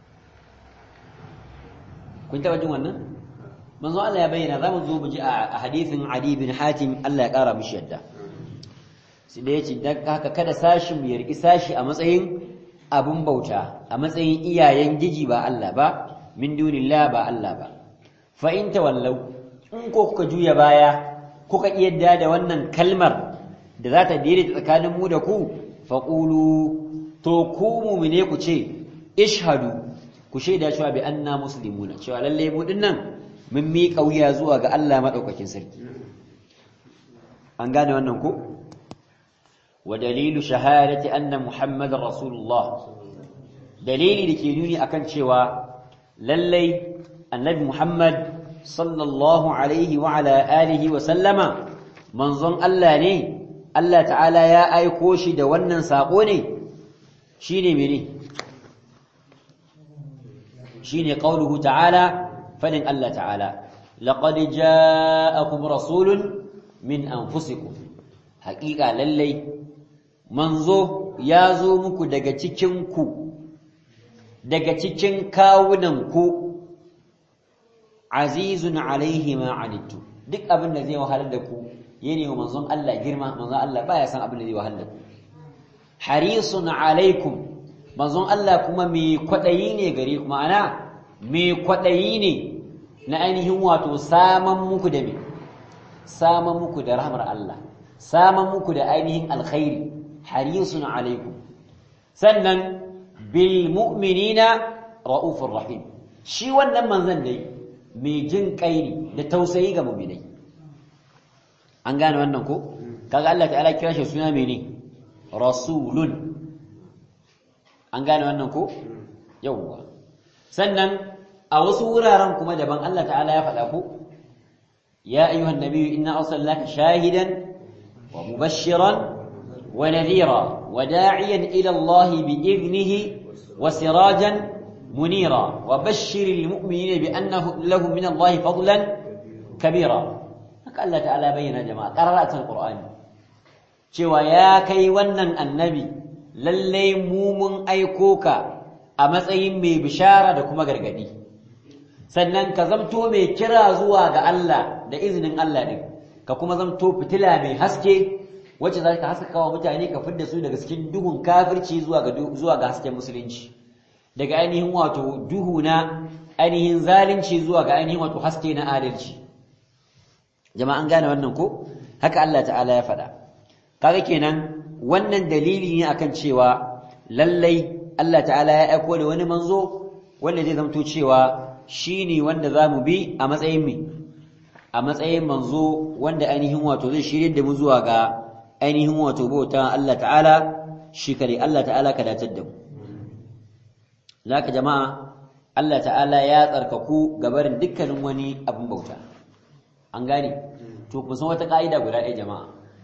kun taba jin wannan manzo Allah ya bayyana zamu zo mu ji a hadisin Ali bin Hatim Allah ya kara mishi yadda sai da yace dan haka kada sashin mu yarki sashi a matsayin abun bauta a matsayin iyayen giji ba Allah ba min dunillah ba Allah ba fa in tawallau in ko kuka juya baya kuka yadda da wannan kalmar da za ta daidaita tsakanin mu da ku faqulu to ku mu'mine ku ce ishhadu ku shaida cewa bi anna muslimuna cewa lalle mu dinnan mun miƙa wuya zuwa ga Allah madaukakin sarki an gane wannan ko wa dalilu shahadati anna muhammadar rasulullah dalili dake nuni akan cewa lalle annabi muhammad sallallahu alaihi wa ala alihi wa sallama manzon Allah ne Allah ta'ala ya aiko shi da wannan sako ne shine mene shine qauluhu ta'ala fadin Allah ta'ala laqad ja'akum rasulun min anfusikum haqiqa lallai manzo ya zo muku daga cikin ku daga cikin kawunan ku azizun alaihi ma anittu duk abin da zai wahalar da ku yana wa manzon Allah girma manzon Allah baya san abin da zai wahalar da ku harisun alaikum manzon Allah kuma mai kwaɗayi ne gare ku ma'ana mai kwaɗayi ne na ainihin wato saman muku da me saman muku da rahmar Allah saman muku da ainihin alkhairi harisun alaikum sannan bil mu'minina ra'ufur rahim shi wannan manzon dai mai jin kai ne da tausayi ga mu'minai an gane wannan ko kaga Allah ta'ala kira shi suna mene rasulun an gane wannan ko yawwa sannan a wasu wuraren kuma daban Allah ta'ala ya faɗa ko ya ayyuhan nabiyyu inna arsalnaka shahidan wa mubashiran wa nadhira wa da'iyan ila Allah bi idnihi wa sirajan munira wa bashshiril mu'minina bi annahu lahum min Allah fadlan kabira haka Allah ta'ala bayyana jama'a qara'atul qur'ani cewa ya kai wannan annabi lallai mu mun aiko ka a matsayin mai bishara da kuma gargadi sannan ka zamto mai kira zuwa ga Allah da izinin Allah din ka kuma zamto fitila mai haske wacce za ka haskaka wa mutane ka fidda su daga cikin duhun kafirci zuwa ga zuwa ga hasken musulunci daga ainihin wato duhu na ainihin zalunci zuwa ga ainihin wato haske na adalci jama'a an gane wannan ko haka Allah ta'ala ya faɗa kaga kenan wannan dalili ne akan cewa lallai Allah ta'ala ya aiko da wani manzo wanda zai zamto cewa shine wanda zamu bi a matsayin mi a matsayin manzo wanda ainihin wato zai shirye da mu zuwa ga ainihin wato bauta Allah ta'ala shi kare Allah ta'ala ka datar da mu laka jama'a Allah ta'ala ya tsarkaku gabarin dukkanin wani abin bauta an gane to ku san wata ka'ida guda ɗaya jama'a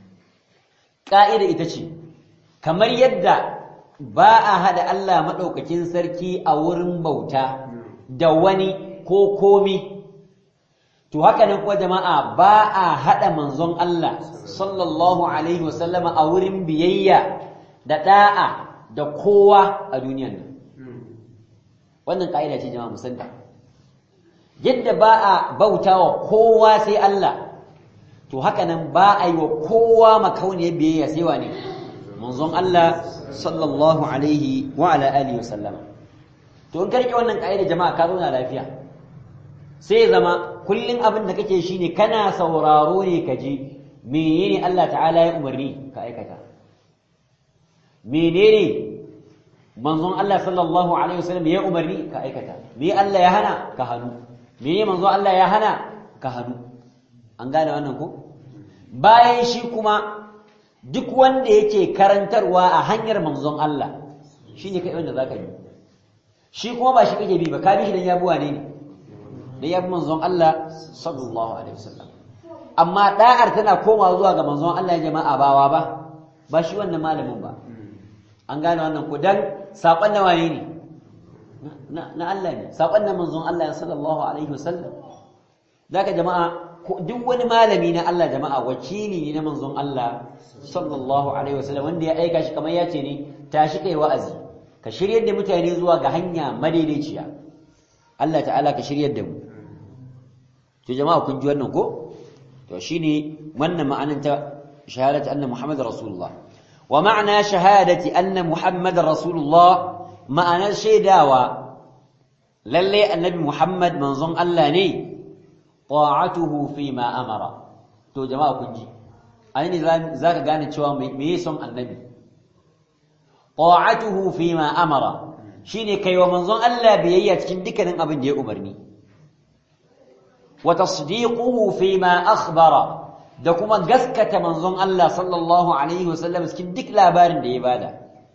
ka'ida ita ce kamar yadda ba a hada Allah maɗaukakin sarki a wurin bauta da wani ko komi to haka nan kuwa jama'a ba a hada manzon Allah sallallahu alaihi wasallama a wurin biyayya da da'a da kowa a duniyan nan wannan ka'ida ce jama'a musanta yadda ba a bauta wa kowa sai Allah to haka nan ba a yi wa kowa makauniyar biyayya sai wane manzon Allah sallallahu alaihi wa ala alihi wasallama to in karke wannan ka'ida jama'a ka zauna lafiya sai zama kullun abin da kake shine kana sauraro ne ka ji menene Allah ta'ala ya umarni ka aikata menene manzon Allah sallallahu alaihi wasallam ya umarni ka aikata me Allah ya hana ka hannu menene manzon Allah ya hana ka hannu an gane wannan ko bayan shi kuma duk wanda yake karantarwa a hanyar manzon Allah shine kai wanda zaka yi shi kuma ba shi kake bi ba ka bi shi dan ya bi wane ne dan ya bi manzon Allah sallallahu alaihi wasallam amma da'ar tana komawa zuwa ga manzon Allah jama'a bawa ba ba shi wannan malamin ba an gane wannan ko dan sakon na wane ne na Allah ne sakon na manzon Allah sallallahu alaihi wasallam zaka jama'a duk wani malami na Allah jama'a wakili ne na manzon Allah sallallahu alaihi wasallam wanda ya aika shi kamar ya ce ne tashi kai wa'azi ka shiryar da mutane zuwa ga hanya madaidaiciya Allah ta'ala ka shiryar da mu to jama'a kun ji wannan ko to shine wannan ma'anar ta shahadatu anna muhammadar rasulullah wa ma'ana shahadati anna muhammadar rasulullah ma'anar shaidawa lalle annabi muhammad manzon Allah ne ta'atuhu fi ma amara to jama'a kun ji aini zaka gane cewa me yake son annabi ta'atuhu fi ma amara shine kaiwa manzon Allah biyayya cikin dukkanin abin da ya umarni wa tasdiquhu fi ma akhbara da kuma gaskata manzon Allah sallallahu alaihi wasallam cikin duk labarin da ya bada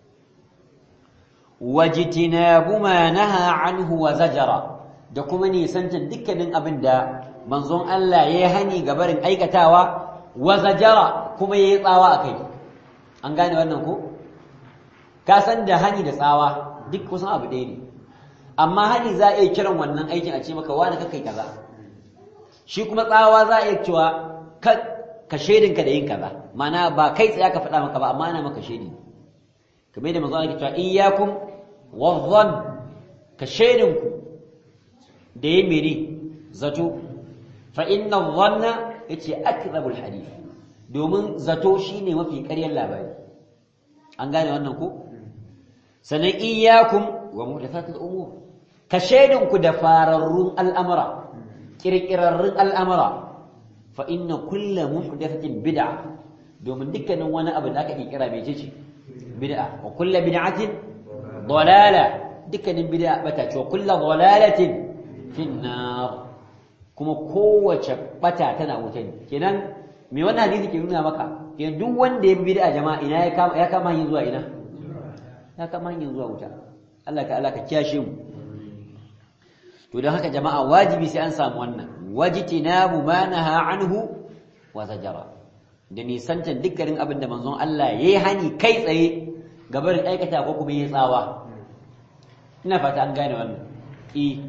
wajtinabu ma naha anhu wa zajara da kuma nisantar dukkanin abin da manzon Allah ya hani ga barin aikatawa wa zajara kuma yayi tsawa akai an gane wannan ko ka san da hani da tsawa duk kusan abu ɗaya ne amma hani za a iya kiran wannan aikin a ce maka wani ka kai kaza shi kuma tsawa za a iya cewa ka ka shaidinka da yin kaza ma'ana ba kai tsaya ka faɗa maka ba amma ana maka shaidi kamar da manzo Allah ke cewa iyyakum wadhann ka shaidinku da yin mene zato fa inna dhanna yace akdhabul hadith domin zato shine mafi ƙaryar labari an gane wannan ko sannan iyyakum wa muhdathatul umur ka shaidinku da fararrun al'amura kirkirarrun al'amura fa inna kulla muhdathatin bid'a domin dukkanin wani abu da aka kirkira mai ce bid'a wa kullu bid'atin dalala dukkanin bid'a bata ce wa kullu dalalatin fin nar kuma kowace bata tana wuta ne kenan me wannan hadisi ke nuna maka kenan duk wanda ya bi bid'a jama'a ina ya kama ya kama hanyar zuwa ina ya kama hanyar zuwa wuta Allah ka Allah ka kiyashe mu to don haka jama'a wajibi sai an samu wannan wajtinabu ma naha anhu wa zajara da nisanta dukkanin abin da manzon Allah yayi hani kai tsaye gabarin aikata ko kuma yayi tsawa ina fata an gane wannan i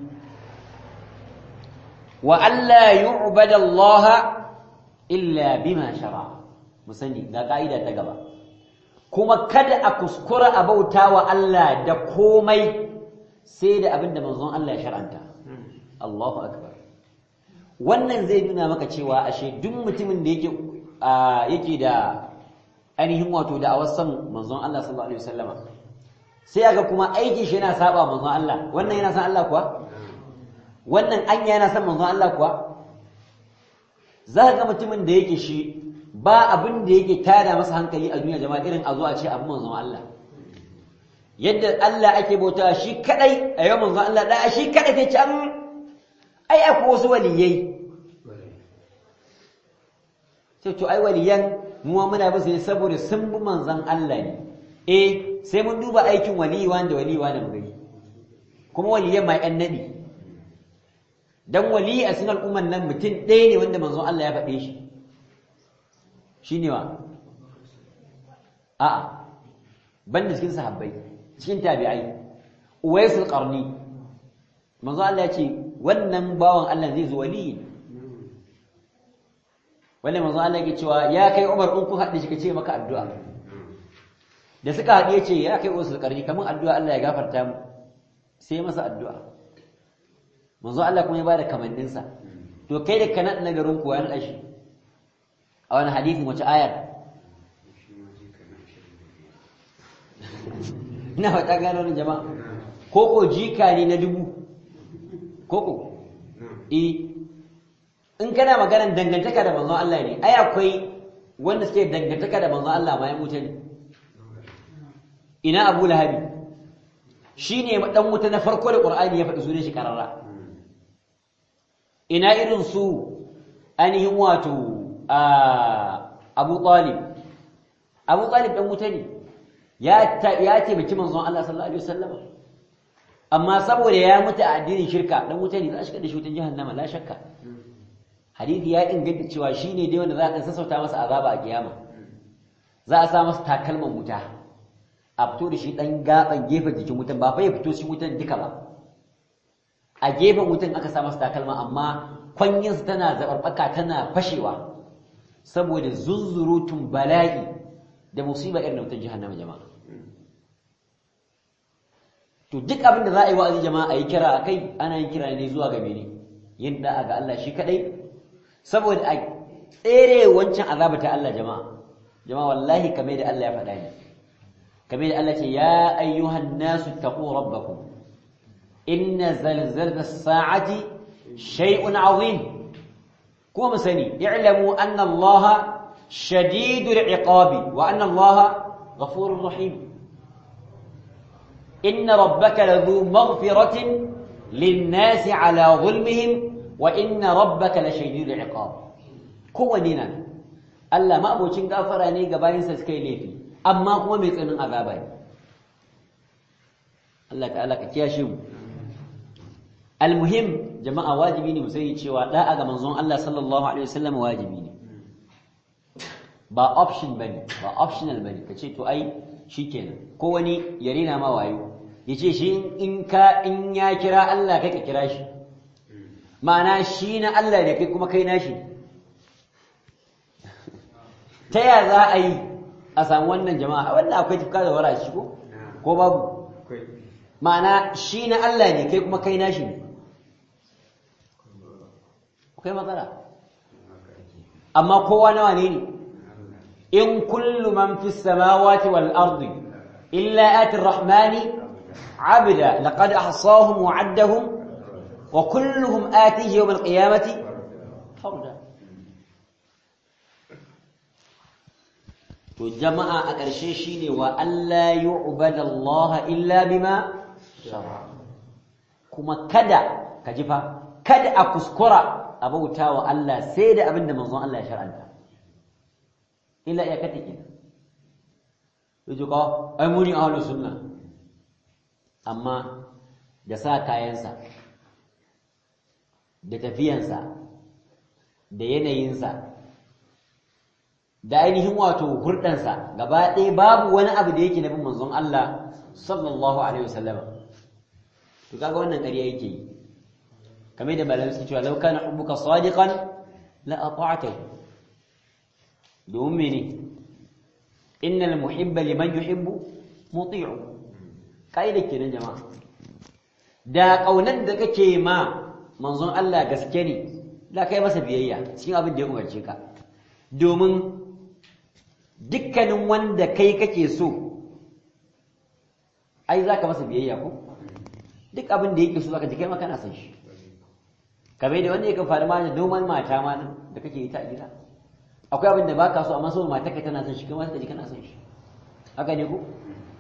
wa alla yu'bada Allah illa bima shara musani ga kaida ta gaba kuma kada a kuskura a bauta wa Allah da komai sai da abin da manzon Allah ya shar'anta Allahu akbar wannan zai nuna maka cewa ashe duk mutumin da yake yake da ainihin wato da awasan manzon Allah sallallahu alaihi wasallama sai aga kuma aikin shi yana saba manzon Allah wannan yana san Allah kuwa wannan anya yana san manzon Allah kuwa za ga mutumin da yake shi ba abin da yake tada masa hankali a duniya jama'a irin a zo a ce abin manzon Allah yadda Allah ake bauta shi kadai a yau manzon Allah da shi kadai ke can ai akwai wasu waliyai sai to ai waliyan mu muna bin su ne saboda sun bi manzon Allah ne eh sai mun duba aikin waliyi wanda waliyi wanda mu gani kuma waliyan mai annabi dan waliyi a cikin al'umman nan mutum ɗaya ne wanda manzon Allah ya faɗe shi shine wa a'a banda cikin sahabbai cikin tabi'ai uwaisul qarni manzo Allah ya ce wannan bawan Allah zai zo wali wannan manzo Allah yake cewa ya kai Umar in kun haɗe shi kace maka addu'a da suka haɗe ya ce ya kai uwaisul qarni kaman addu'a Allah ya gafarta mu sai masa addu'a manzo Allah kuma ya bada kamannin sa to kai da kana na garin ku ya nada shi a wani hadisin wace ayar ina fata gano ni jama'a koko jika ne na dubu koko eh in kana maganar dangantaka da manzon Allah ne ai akwai wanda suke dangantaka da manzon Allah ma ya mutu ne ina Abu Lahabi shine dan wuta na farko da Qur'ani ya faɗi sunan shi karara ina irin su ainihin wato Abu Talib Abu Talib dan wuta ne ya ya taimaki manzon Allah sallallahu alaihi wasallam amma saboda ya mutu a addinin shirka dan wuta ne za shi kada shi wutan jahannama la shakka hadisi ya inganta cewa shine dai wanda za a sassauta masa azaba a kiyama za a sa masa takalman wuta a fito da shi dan gaban gefen jikin wutan ba fa ya fito shi wutan duka ba a gefen wutan aka sa masa takalma amma kwanyinsa tana zabarbaka tana fashewa saboda zunzurutun bala'i da musiba irin wutan jahannama jama'a to duk abin da za a yi wa'azi jama'a a yi kira a kai ana yin kira ne zuwa ga mene yin da'a ga Allah shi kadai saboda a tsere wancan azaba ta Allah jama'a jama'a wallahi kamar da Allah ya faɗa ne kamar da Allah ce ya ayyuhan nasu taqu rabbakum inna zalzalata as-sa'ati shay'un 'azim kuma sani i'lamu anna Allah shadidul 'iqabi wa anna Allah ghafurur rahim إن ربك لذو مغفرة للناس على ظلمهم وإن ربك لشديد العقاب كوننا Allah ma abocin gafara ne ga bayansa suka yi laifi amma kuma mai tsanin azaba ne Allah ta'ala ka kiyashe mu almuhim jama'a wajibi ne mu sani cewa da'a ga manzon Allah sallallahu alaihi wasallam wajibi ne ba option bane ba optional bane kace to ai shikenan ko wani ya rina ma wayo yace shi in ka in ya kira Allah kai ka kira shi ma'ana shi na Allah ne kai kuma kai nashi ta ya za a yi a samu wannan jama'a wannan akwai tufka da wara shi ko ko babu ma'ana shi na Allah ne kai kuma kai nashi ne akwai matsala amma kowa nawa ne ne in kullu man fi samawati wal ardi illa ati rahmani abda laqad ahsahum wa addahum wa kulluhum atihi yawm al qiyamati farda to jama'a a ƙarshe shine wa alla yu'bada Allah illa bima shara kuma kada ka ji fa kada a kuskura a bauta wa Allah sai da abinda manzon Allah ya shar'anta illa ya kata ke yaje ka ai muni ahlus sunna amma da sa kayansa da tafiyansa da yanayinsa da ainihin wato hurdansa gaba ɗaya babu wani abu da yake nabin manzon Allah sallallahu alaihi wasallam to kaga wannan ƙarya yake yi kamar da malamai suke cewa law kana hubbuka sadiqan la ata'tahu domin mene innal muhibba liman yuhibbu muti'u kaida kenan jama'a da kaunar da kake ma manzon Allah gaske ne da kai masa biyayya cikin abin da ya umarce ka domin dukkanin wanda kai kake so ai zaka masa biyayya ko duk abin da yake so zaka ji kai ma kana son shi kamar da wanda yake faru ma da noman mata ma da kake yi ta gida akwai abin da baka so amma saboda matarka tana son shi kai ma sai kana son shi haka ne ko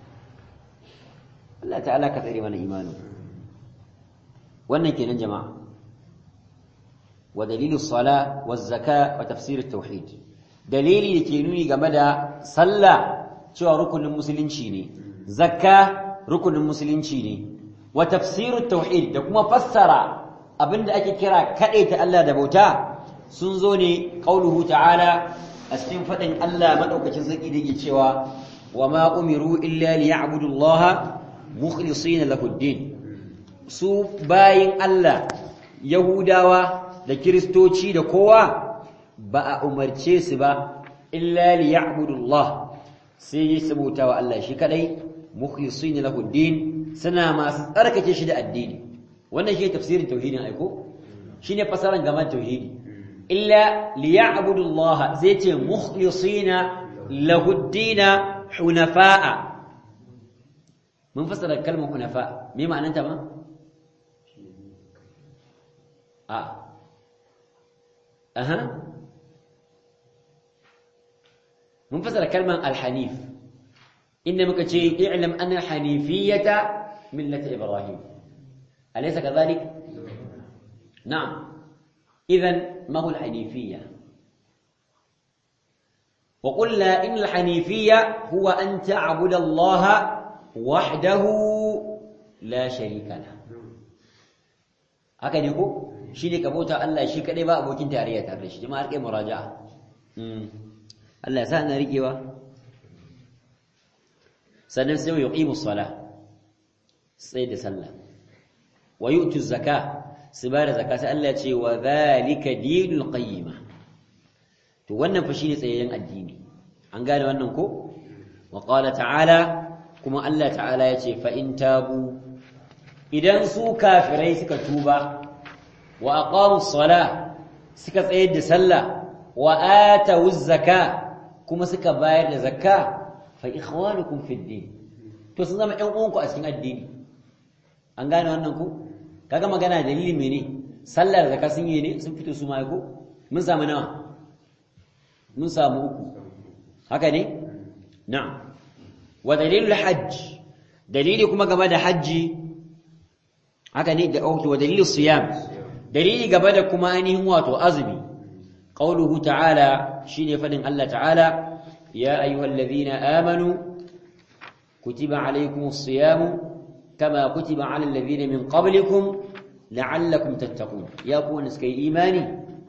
Allah ta'ala ka tsare mana imani wannan kenan jama'a wa dalilus sala waz zaka wa tafsir at-tauhid dalili da ke nuni game da sallah cewa rukunin musulunci ne zakka rukunin musulunci ne wa tafsirut tauhid da kuma fassara abinda ake kira ta Allah da bauta sun zo ne qauluhu ta'ala a cikin fadin Allah madaukakin sarki da yake cewa wa ma umiru illa liya'budu Allah mukhlisina lahu ad-din su bayin Allah yahudawa da kristoci da kowa ba a umarce su ba illa liya'budullah sai yi sabuta wa Allah shi kadai mukhlisin lahu din suna masu tsarkake shi da addini wannan shi tafsirin tauhidin aiko shine fasaran gaman tauhidi illa liya'budullah zai ce mukhlisina lahu din hunafa'a mun fasara kalmar hunafa me ma'ananta ba a aha mun fasara kalmar alhanif inda muka ce i'lam anna hanifiyata millata ibrahim alaysa kadhalik na'am idan ma huwa alhanifiyya وقلنا إن الحنيفية هو أن تعبد الله وحده la sharika la haka ne ko shi ne ka bauta Allah shi kadai ba abokin tarayya tare da shi jama'ar kai muraja'a Allah ya sa na riƙewa sannan sai wa yuqimu sala sai da sallah wa yu'tu zakka su ba da zakka sai Allah ya ce wa zalika dinul qayyima to wannan fa shine tsayayyen addini an gane wannan ko wa qala ta'ala kuma Allah ta'ala ya ce fa in tabu idan su kafirai suka tuba wa aqamu sala suka tsayar da sallah wa atu zakka kuma suka bayar da zakka fa ikhwanukum fid din to sun zama ƴan uwanku a cikin addini an gane wannan ku kaga magana dalili mene sallar zakka sun yi ne sun fito su ma ko mun samu nawa mun samu uku haka ne na'am wa dalilul hajj dalili kuma game da hajji haka ne da wa dalilus siyam dalili game da kuma ainihin wato azumi qauluhu ta'ala shine fadin Allah ta'ala ya ayyuhalladhina amanu kutiba alaykumus siyamu kama kutiba alal ladhina min qablikum la'allakum tattaqun ya ku wanda suka yi imani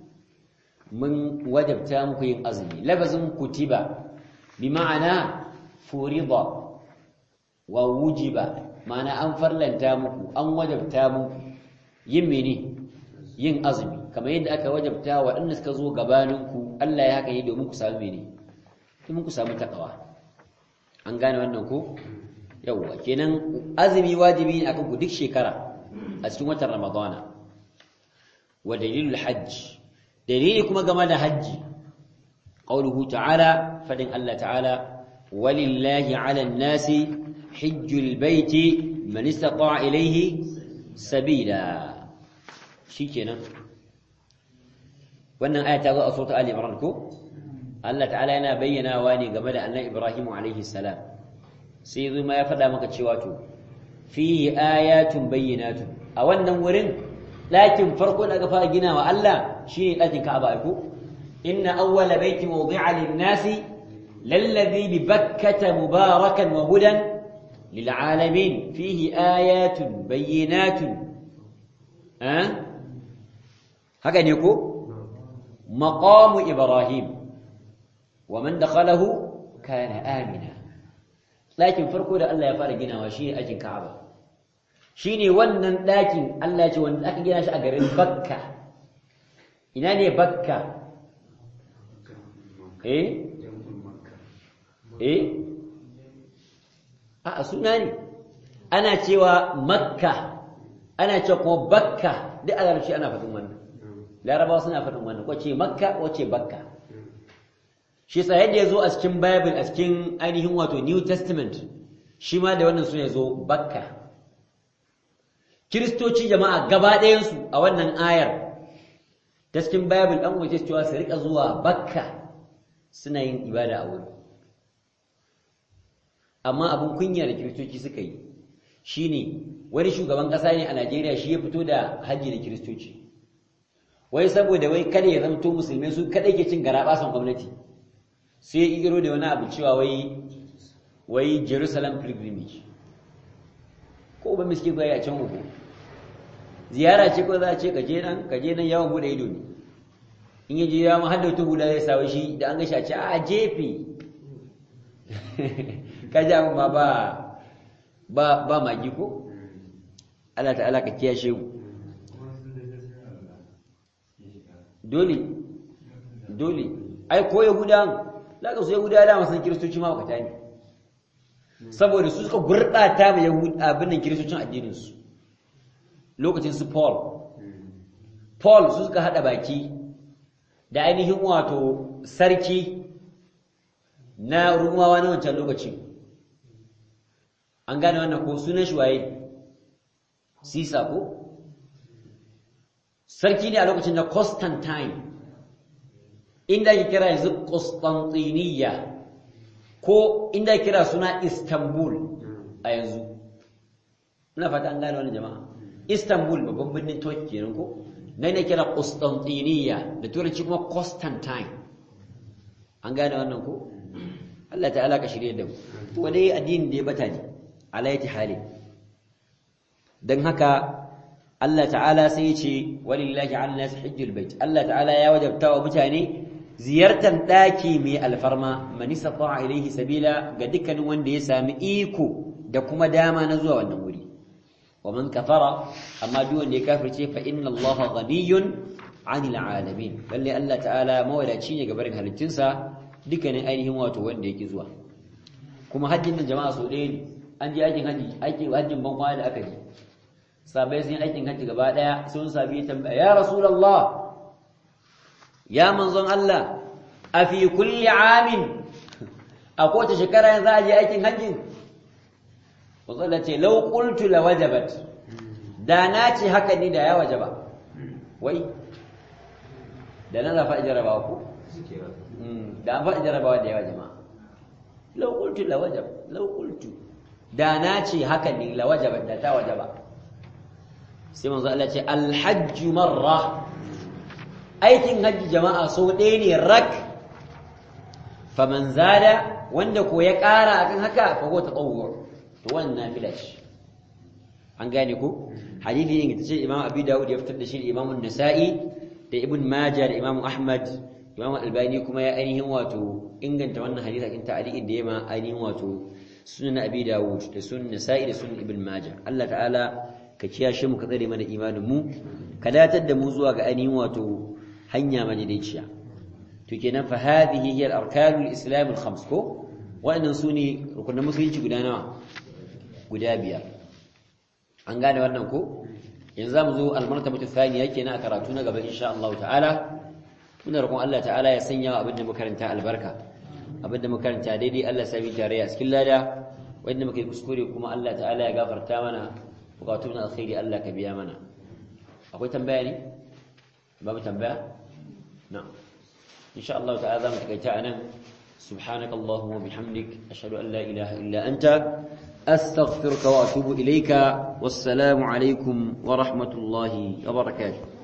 mun wajabta muku yin azumi labazin kutiba bi ma'ana furida wa wujiba ma'ana an farlanta muku an wajabta muku yin mene yin azumi kamar yadda aka wajabta waɗanda suka zo gabaninku Allah ya haka yi domin ku samu mene domin ku samu takawa an gane wannan ko yawwa kenan azumi wajibi ne akan ku duk shekara a cikin watan ramadana wa dalilul hajj dalili kuma game da hajji qauluhu ta'ala fadin Allah ta'ala walillahi 'alan nasi hajjul baiti man istata'a ilayhi sabila shikenan wannan aya ta zo a suratul ali imran ko Allah ta'ala yana bayyanawa ne game da annabi Ibrahim alaihi salam sai zo ma ya faɗa maka cewa to fi ayatun bayyinatun a wannan wurin ɗakin farko da aka fara gina wa Allah shine ɗakin Ka'aba ko inna awwala baiti wudi'a lin-nasi lalladhi bi bakkata mubarakan wa hudan lil'alamin fihi ayatun bayyinatun ha haka ne ko maqamu ibrahim wa man dakhalahu kana amina ɗakin farko da Allah ya fara ginawa shine ɗakin Ka'aba shine wannan ɗakin Allah ya ce wanda aka gina shi a garin Bakka ina ne Bakka eh eh a suna ne ana cewa Makka ana cewa kuma Bakka duk a larabci ana faɗin wannan larabawa suna faɗin wannan ko ce Makka ko ce Bakka shi sa yadda ya zo a cikin Bible a cikin ainihin wato New Testament shi ma da wannan suna zo Bakka Kiristoci jama'a gaba ɗayansu a wannan ayar ta cikin Bible ɗan waje cewa su riƙa zuwa Bakka suna yin ibada a wurin amma abin kunya da Kiristoci suka yi shine wani shugaban ƙasa ne a Najeriya shi ya fito da hajji da Kiristoci wai saboda wai kada ya zamto musulmai su kada ke cin garaɓasan gwamnati sai ya igiro da wani abu cewa wai wai Jerusalem pilgrimage ko ba miski ba ya can uku ziyara ce ko za a ce ka je nan ka je nan yawon bude ido ne in yaje ya mu hadda ta hula zai sawo shi da an ga shi a ce a jefe ka ji abin ma ba ba ba magi ko Allah ta'ala ka kiyashe mu dole dole ai ko yahudan laka su yahuda da masan kiristoci ma bakata ne saboda su suka gurɓata ma yahuda abin nan kiristocin addinin su lokacin su Paul Paul su suka hada baki da ainihin wato sarki na rumawa na wancan lokacin an gane wannan ko sunan shi waye Sisa ko sarki ne a lokacin na Constantine inda ake kira yanzu Constantiniya ko inda ake kira suna Istanbul a yanzu ina fata an gane wannan jama'a Istanbul babban birnin Turkey kenan ko nan ne kira Constantiniya da turanci kuma Constantine an gane wannan ko Allah ta'ala ka shirye da mu wani addini da ya bata ne alayati hali dan haka Allah ta'ala sai ya ce walillahi 'ala nas hajjul bait Allah ta'ala ya wajabta wa mutane ziyartar daki mai alfarma man istata'a ilayhi sabila ga dukkanin wanda ya sami iko da kuma dama na zuwa wannan wuri wa man kafara amma duk wanda ya kafirce fa inna Allaha ghaniyyun 'anil 'alamin lalle Allah ta'ala mawadaci ne ga barin halittunsa dukkanin ainihin wato wanda yake zuwa kuma hajjin da jama'a so ɗaya ne an je aikin haji aikin hajjin ban kwana da aka je sabai sun yi aikin hajji gaba daya sun sabi tambaya ya rasulullah ya manzon Allah a fi kulli amin a kowace shekara yanzu a je aikin hajji wazala ce law qultu la wajabat da na ce haka ni da ya wajaba wai da na zafa jarabawa ku da an faɗi jarabawa da yawa jama'a law qultu la wajab law qultu da na ce haka ni la wajabat da ta wajaba sai manzo Allah ce alhajju marra aikin hajji jama'a so ɗaya ne rak faman zada wanda ko ya ƙara akan haka fa ko tatawwu to wannan nafila ce an gane ko hadisi ne tace Imam Abi Dawud ya fitar da shi Imam An-Nasa'i da Ibn Majah da Imam Ahmad Imam Albani kuma ya ainihin wato inganta wannan hadisi akan ta'liqin da yema ainihin wato sunan Abi Dawud da sunan Nasa'i da sunan Ibn Majah Allah ta'ala ka kiyashe mu ka tsare mana imanin mu ka datar da mu zuwa ga ainihin wato hanya madaidaiciya to kenan fa hadhihi hiya al-arkanul islam al-khams ko wa'annan sune rukunin musulunci guda nawa guda biyar an gane wannan ko yanzu zamu zo al-martabatu thaniya kenan a karatu na gaba insha Allah ta'ala muna roƙon Allah ta'ala ya sanya abin da muka karanta albarka abin da muka karanta daidai Allah ya sami tarayya cikin lada wanda muka yi kuskure kuma Allah ta'ala ya gafarta mana bukatun alkhairi Allah ka biya mana akwai tambaya ne babu tambaya na insha Allah ta'ala zamu takaita anan subhanaka allahumma bihamdik ashhadu an la ilaha illa anta astaghfiruka wa atubu ilayka wassalamu alaikum wa rahmatullahi wa barakatuh